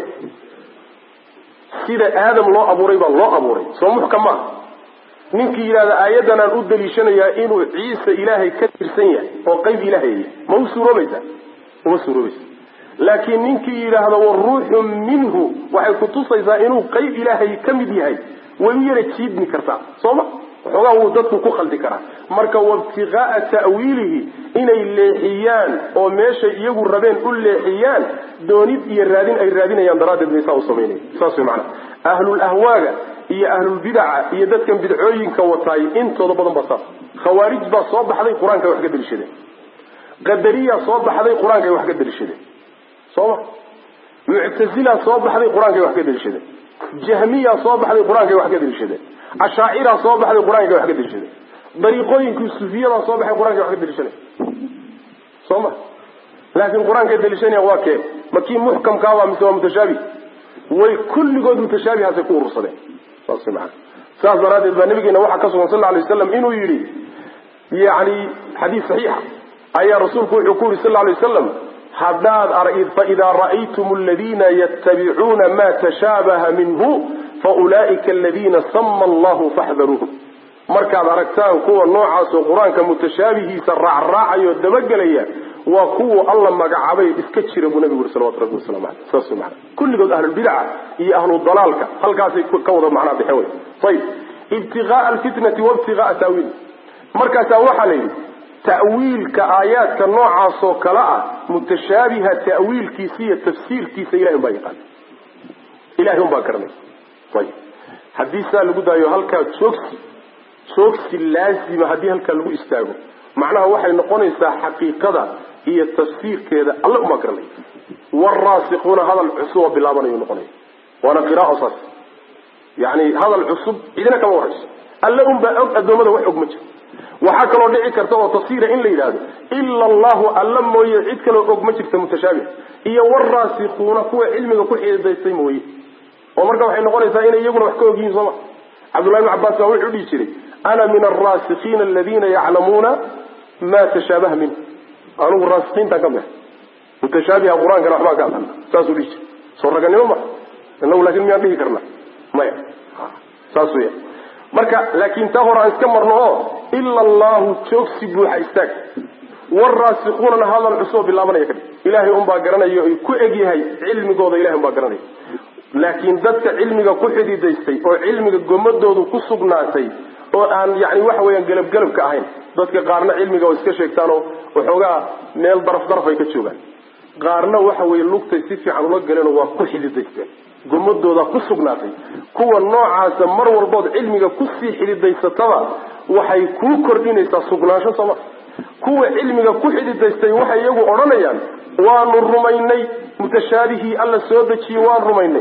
sida aadam loo abuuray baa loo abuuray soo muxkam maaha ninkii yidhahda aayaddan aan u daliishanayaa inuu ciise ilaahay ka tirsan yahay oo qayb ilaahay ma u suuroobaysaa uma suuroobaysa laakiin ninkii yidhaahdo waruuxu minhu waxay kutusaysaa inuu qayb ilaahay ka mid yahay way u yara jiidmi kartaa sooma waxoogaa wuu dadku ku khaldi karaa marka waibtiqaa'a ta'wiilihi inay leexiyaan oo meeshay iyagu rabeen u leexiyaan doonid iyo raadin ay raadinayaan daraaddeed bay saa u samaynaya saas way macanaha ahlulahwaaga iyo ahlulbidaca iyo dadkan bidcooyinka wataay intooda badan baa saas khawaarij baa soo baxday qur-aankay wax ka daliishadeen qadariya soo baxday qur-aankay wax ka daliishadeen sooma muctazila soo baxday qur-aankay wax ka daliishadeen jahmiya soo baxday qur-aankay wax ka daliishadeen ashaacira soo baxday qur-aankay wax ka daliishadeen dariiqooyinkii sufiyada soo baxay qur-aankay wax ka daliishanay soo ma laakiin qur-aankay daliishanaya waa kee ma kii muxkamkaaba mise waa mutashaabih way kulligood mutashaabihaasay ku urursadeen saas maa saas daraaddeed baa nabigeena waxaa ka sugan sal lla alay waslam inuu yidhi yani xadiis saxiixa ayaa rasuulku wuxuu ku yidhi sal lla alay wasalam haddaad faidaa ra'aytum aladiina yattabicuuna ma tashaabaha minhu faulaa'ika aladiina sama allahu faxdaruuhum markaad aragtaan kuwa noocaasoo qur-aanka mutashaabihiisa raacraacayo dabagelaya waa kuwa alla magacaabay iska jira buu nabigu yuri salawatu rabbi waslamu aleyh saas wey maana kulligood ahlulbidaca iyo ahludalaalka halkaasay ka wada macnaa bixe wey ayib ibtiqaaa alfitnati waibtiqaaa taawiil markaasaa waxaa la yidhi ta'wiilka aayaadka noocaasoo kale ah mutashaabiha ta'wiilkiisa iyo tafsiirkiisa ilahay umbaa yaqaana ilahay umbaa garanay ayib haddii saa lagu daayo halkaa joogsi joogsi laazima haddii halkaa lagu istaago macnaha waxay noqonaysaa xaqiiqada iyo tafsiirkeeda alle umaa garanay waraasikuuna hadal cusub oo bilaabanayu noqonaya waana qiraao saas yani hadal cusub cidina kama warayso alle unbaa og addoommada wax og ma jiro waxaa kaloo dhici karta oo tafsiira in la yidhaahdo ila allahu alla mooye cid kaloo og ma jirta mutashaabih iyo waraasikuuna kuwa cilmiga ku xididaystay mooye oo marka waxay noqonaysaa inay iyaguna wax ka og yihiin sooma cabdullahi bn cabbaas baa wuxuu dhihi jiray ana min alraasikiina aladiina yaclamuuna ma tashaabaha minhu anugu raasikiintaan ka mid mutashaabiha qur-aankana waxbaan ka aqana saasuu dhihi jiray soo raganimo ma inagu laakin miyaan dhihi karna maya saas weya marka laakiin taa hore aan iska marno oo ila allahu joogsi buuxa istaag waraasikuunana hadal cusuboo bilaabanaya kadhig ilaahay unbaa garanayo ay ku eg yahay cilmigooda ilahay unbaa garanaya laakiin dadka cilmiga ku xididaystay oo cilmiga gomadoodu ku sugnaatay oo aan yani waxa weeyaan gelabgelabka ahayn dadka qaarna cilmiga oo iska sheegtaanoo waxoogaa meel daraf daraf ay ka joogaan qaarna waxa weeye lugtay si fiican ula galeenoo waa ku xididaysteen gomadooda ku sugnaatay kuwa noocaasa mar walbood cilmiga kusii xididaysataba waxay kuu kordhinaysaa sugnaansho sooma kuwa cilmiga ku xididaystay waxay iyagu odhanayaan waanu rumaynay mutashaabihii alla soo dejiyey waan rumaynay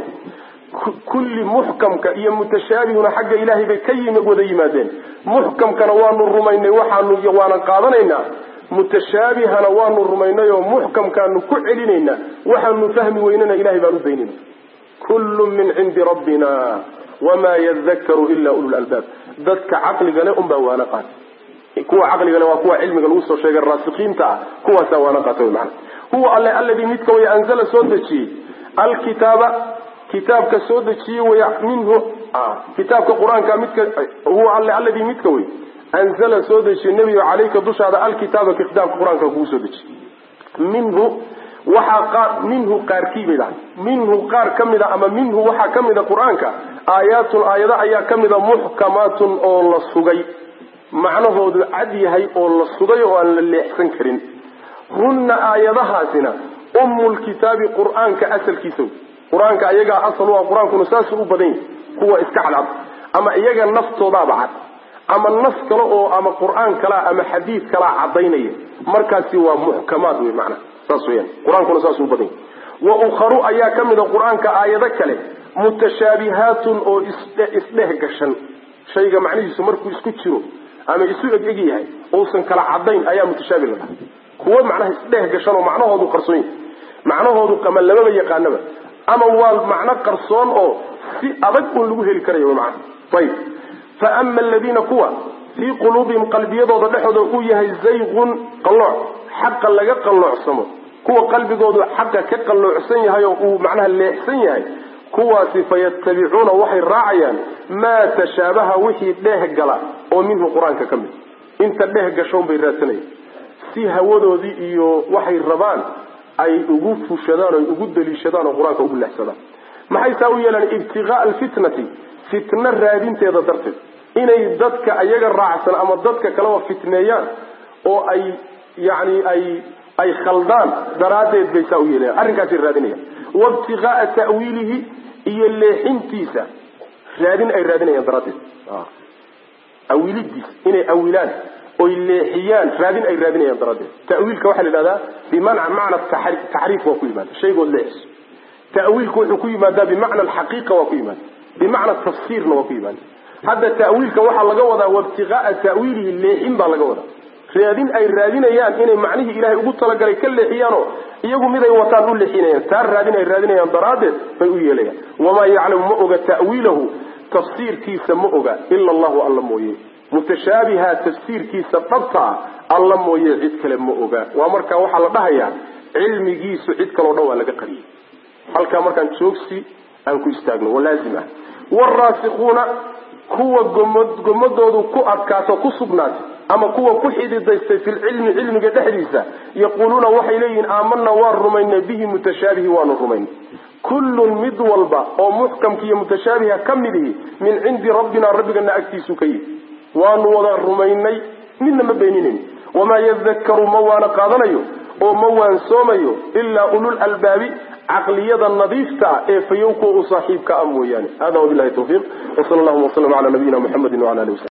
kulli muxkamka iyo mutashaabihuna xagga ilaahay bay ka yimi wada yimaadeen muxkamkana waanu rumaynay waxaanu waanan qaadanaynaa mutashaabihana waanu rumaynay oo muxkamkaanu ku celinaynaa waxaanu fahmi weynana ilahay baan u daynayna kullu min cindi rabbina wamaa yadakaru ila ulul albaab dadka caqligale unbaa waana qaatay kuwa caqligale waa kuwa cilmiga lagu soo sheegay raasikiinta ah kuwaasaa waana qaatay mana huwa alle alladii midka way anzala soo dejiyey alkitaaba kitaabka soo dejiyey way minhu kitaabka qur-aanka midka huwa alle alladii midka wey anzala soo dejiyey nebigo calayka dushaada alkitaaba kitaabka qur-aanka kugu soo dejiyey minhu waxaa minhu qaarkii bay dhahay minhu qaar ka mida ama minhu waxaa ka mida qur-aanka aayaatun aayado ayaa ka mida muxkamaatun oo la sugay macnahoodu cad yahay oo la sugay oo aan la leexsan karin hunna aayadahaasina ummulkitaabi qur-aanka asalkiisa qur-aanka ayagaa asal u ah qur-aankuna saasuu u badan yahay kuwa iska cadcad ama iyaga naftoodaaba cad ama nas kale oo ama qur-aan kalaa ama xadiid kalaa cadaynaya markaasi waa muxkamaad wey macnaha saas weyaan qur-aankuna saasuu badan yahy wa ukharu ayaa ka mida qur-aanka aayado kale mutashaabihaatun oo isdheh gashan shayga macnihiisu markuu isku jiro ama isu eg eg yahay uusan kala cadayn ayaa mutashaabi la dhaha kuwo macnaha isdheh gashan oo macnahoodu qarsoon yahay macnahoodu ama lamaba yaqaanaba ama waa macno qarsoon oo si adag uun lagu heli karayo wy macana ayib fa ama aladiina kuwa fii quluubihim qalbiyadooda dhexooda uu yahay zayqun qallooc xaqa laga qalloocsamo kuwa qalbigoodu xaqa ka qalloocsan yahay oo uu macnaha leexsan yahay kuwaasi fayatabicuuna waxay raacayaan maa tashaabaha wixii dheeh gala oo minhu qur-aanka ka mid inta dheeh gashoon bay raadsanayaan si hawadoodii iyo waxay rabaan ay ugu fushadaan oy ugu daliishadaan oo qur-aanka ugu leexsadaan maxay saa u yeelaan ibtiqaa alfitnati fitno raadinteeda darteed inay dadka ayaga raacsan ama dadka kaleba fitneeyaan oo ay yani ay ay khaldaan daraaddeed bay saa u yeelayan arrinkaasay raadinayaan waibtiqaaa ta'wiilihi iyo leexintiisa raadin ay raadinayaan daraaddeed awiilidiisa inay awilaan oy leexiyaan raadin ay raadinayaan daraaddeed tawiilka waxaa la yidhahdaa bimana macna taxriif waa ku yimaada shaygood leexiso tawiilku wuxuu ku yimaadaa bimacna alxaqiiqa waa ku yimaada bimacna tafsiirna waa ku yimaada hadda tawiilka waxaa laga wadaa waibtiqaaa ta'wiilihi leexin baa laga wadaa raadin ay raadinayaan inay macnihii ilahay ugu talagalay ka leexiyaanoo iyagu miday wataan u leexinayaan taa raadin ay raadinayaan daraaddeed bay u yeelayaan wamaa yaclamu ma oga ta'wiilahu tafsiirkiisa ma oga ila allahu alla mooye mutashaabiha tafsiirkiisa dhabtaa alla mooye cid kale ma oga waa markaa waxaa la dhahayaa cilmigiisu cid kaleo dhan waa laga qariyey halkaa markaan joogsi aan ku istaagno walaazim ah waraasikuuna kuwa gomod gomadoodu ku adkaato ku sugnaatay ama kuwa ku xididaystay fi lcilmi cilmiga dhexdiisa yaquuluuna waxay leeyihiin aamanaa waan rumaynay bihi mutashaabihi waanu rumaynay kullun mid walba oo muxkamka iyo mutashaabiha ka mid ihi min cindi rabbina rabbigana agtiisu ka yihi waanu wada rumaynay midna ma beeninayn wamaa yadakaru ma waana qaadanayo oo ma waansoomayo ilaa ulul albaabi caqliyada nadiifta ee fayow kuwa u saaxiibka ah mooyaane hada wabilahi tawfiiq wsala allahuma waslama cala nabiyina muxamedi wala ali wasabi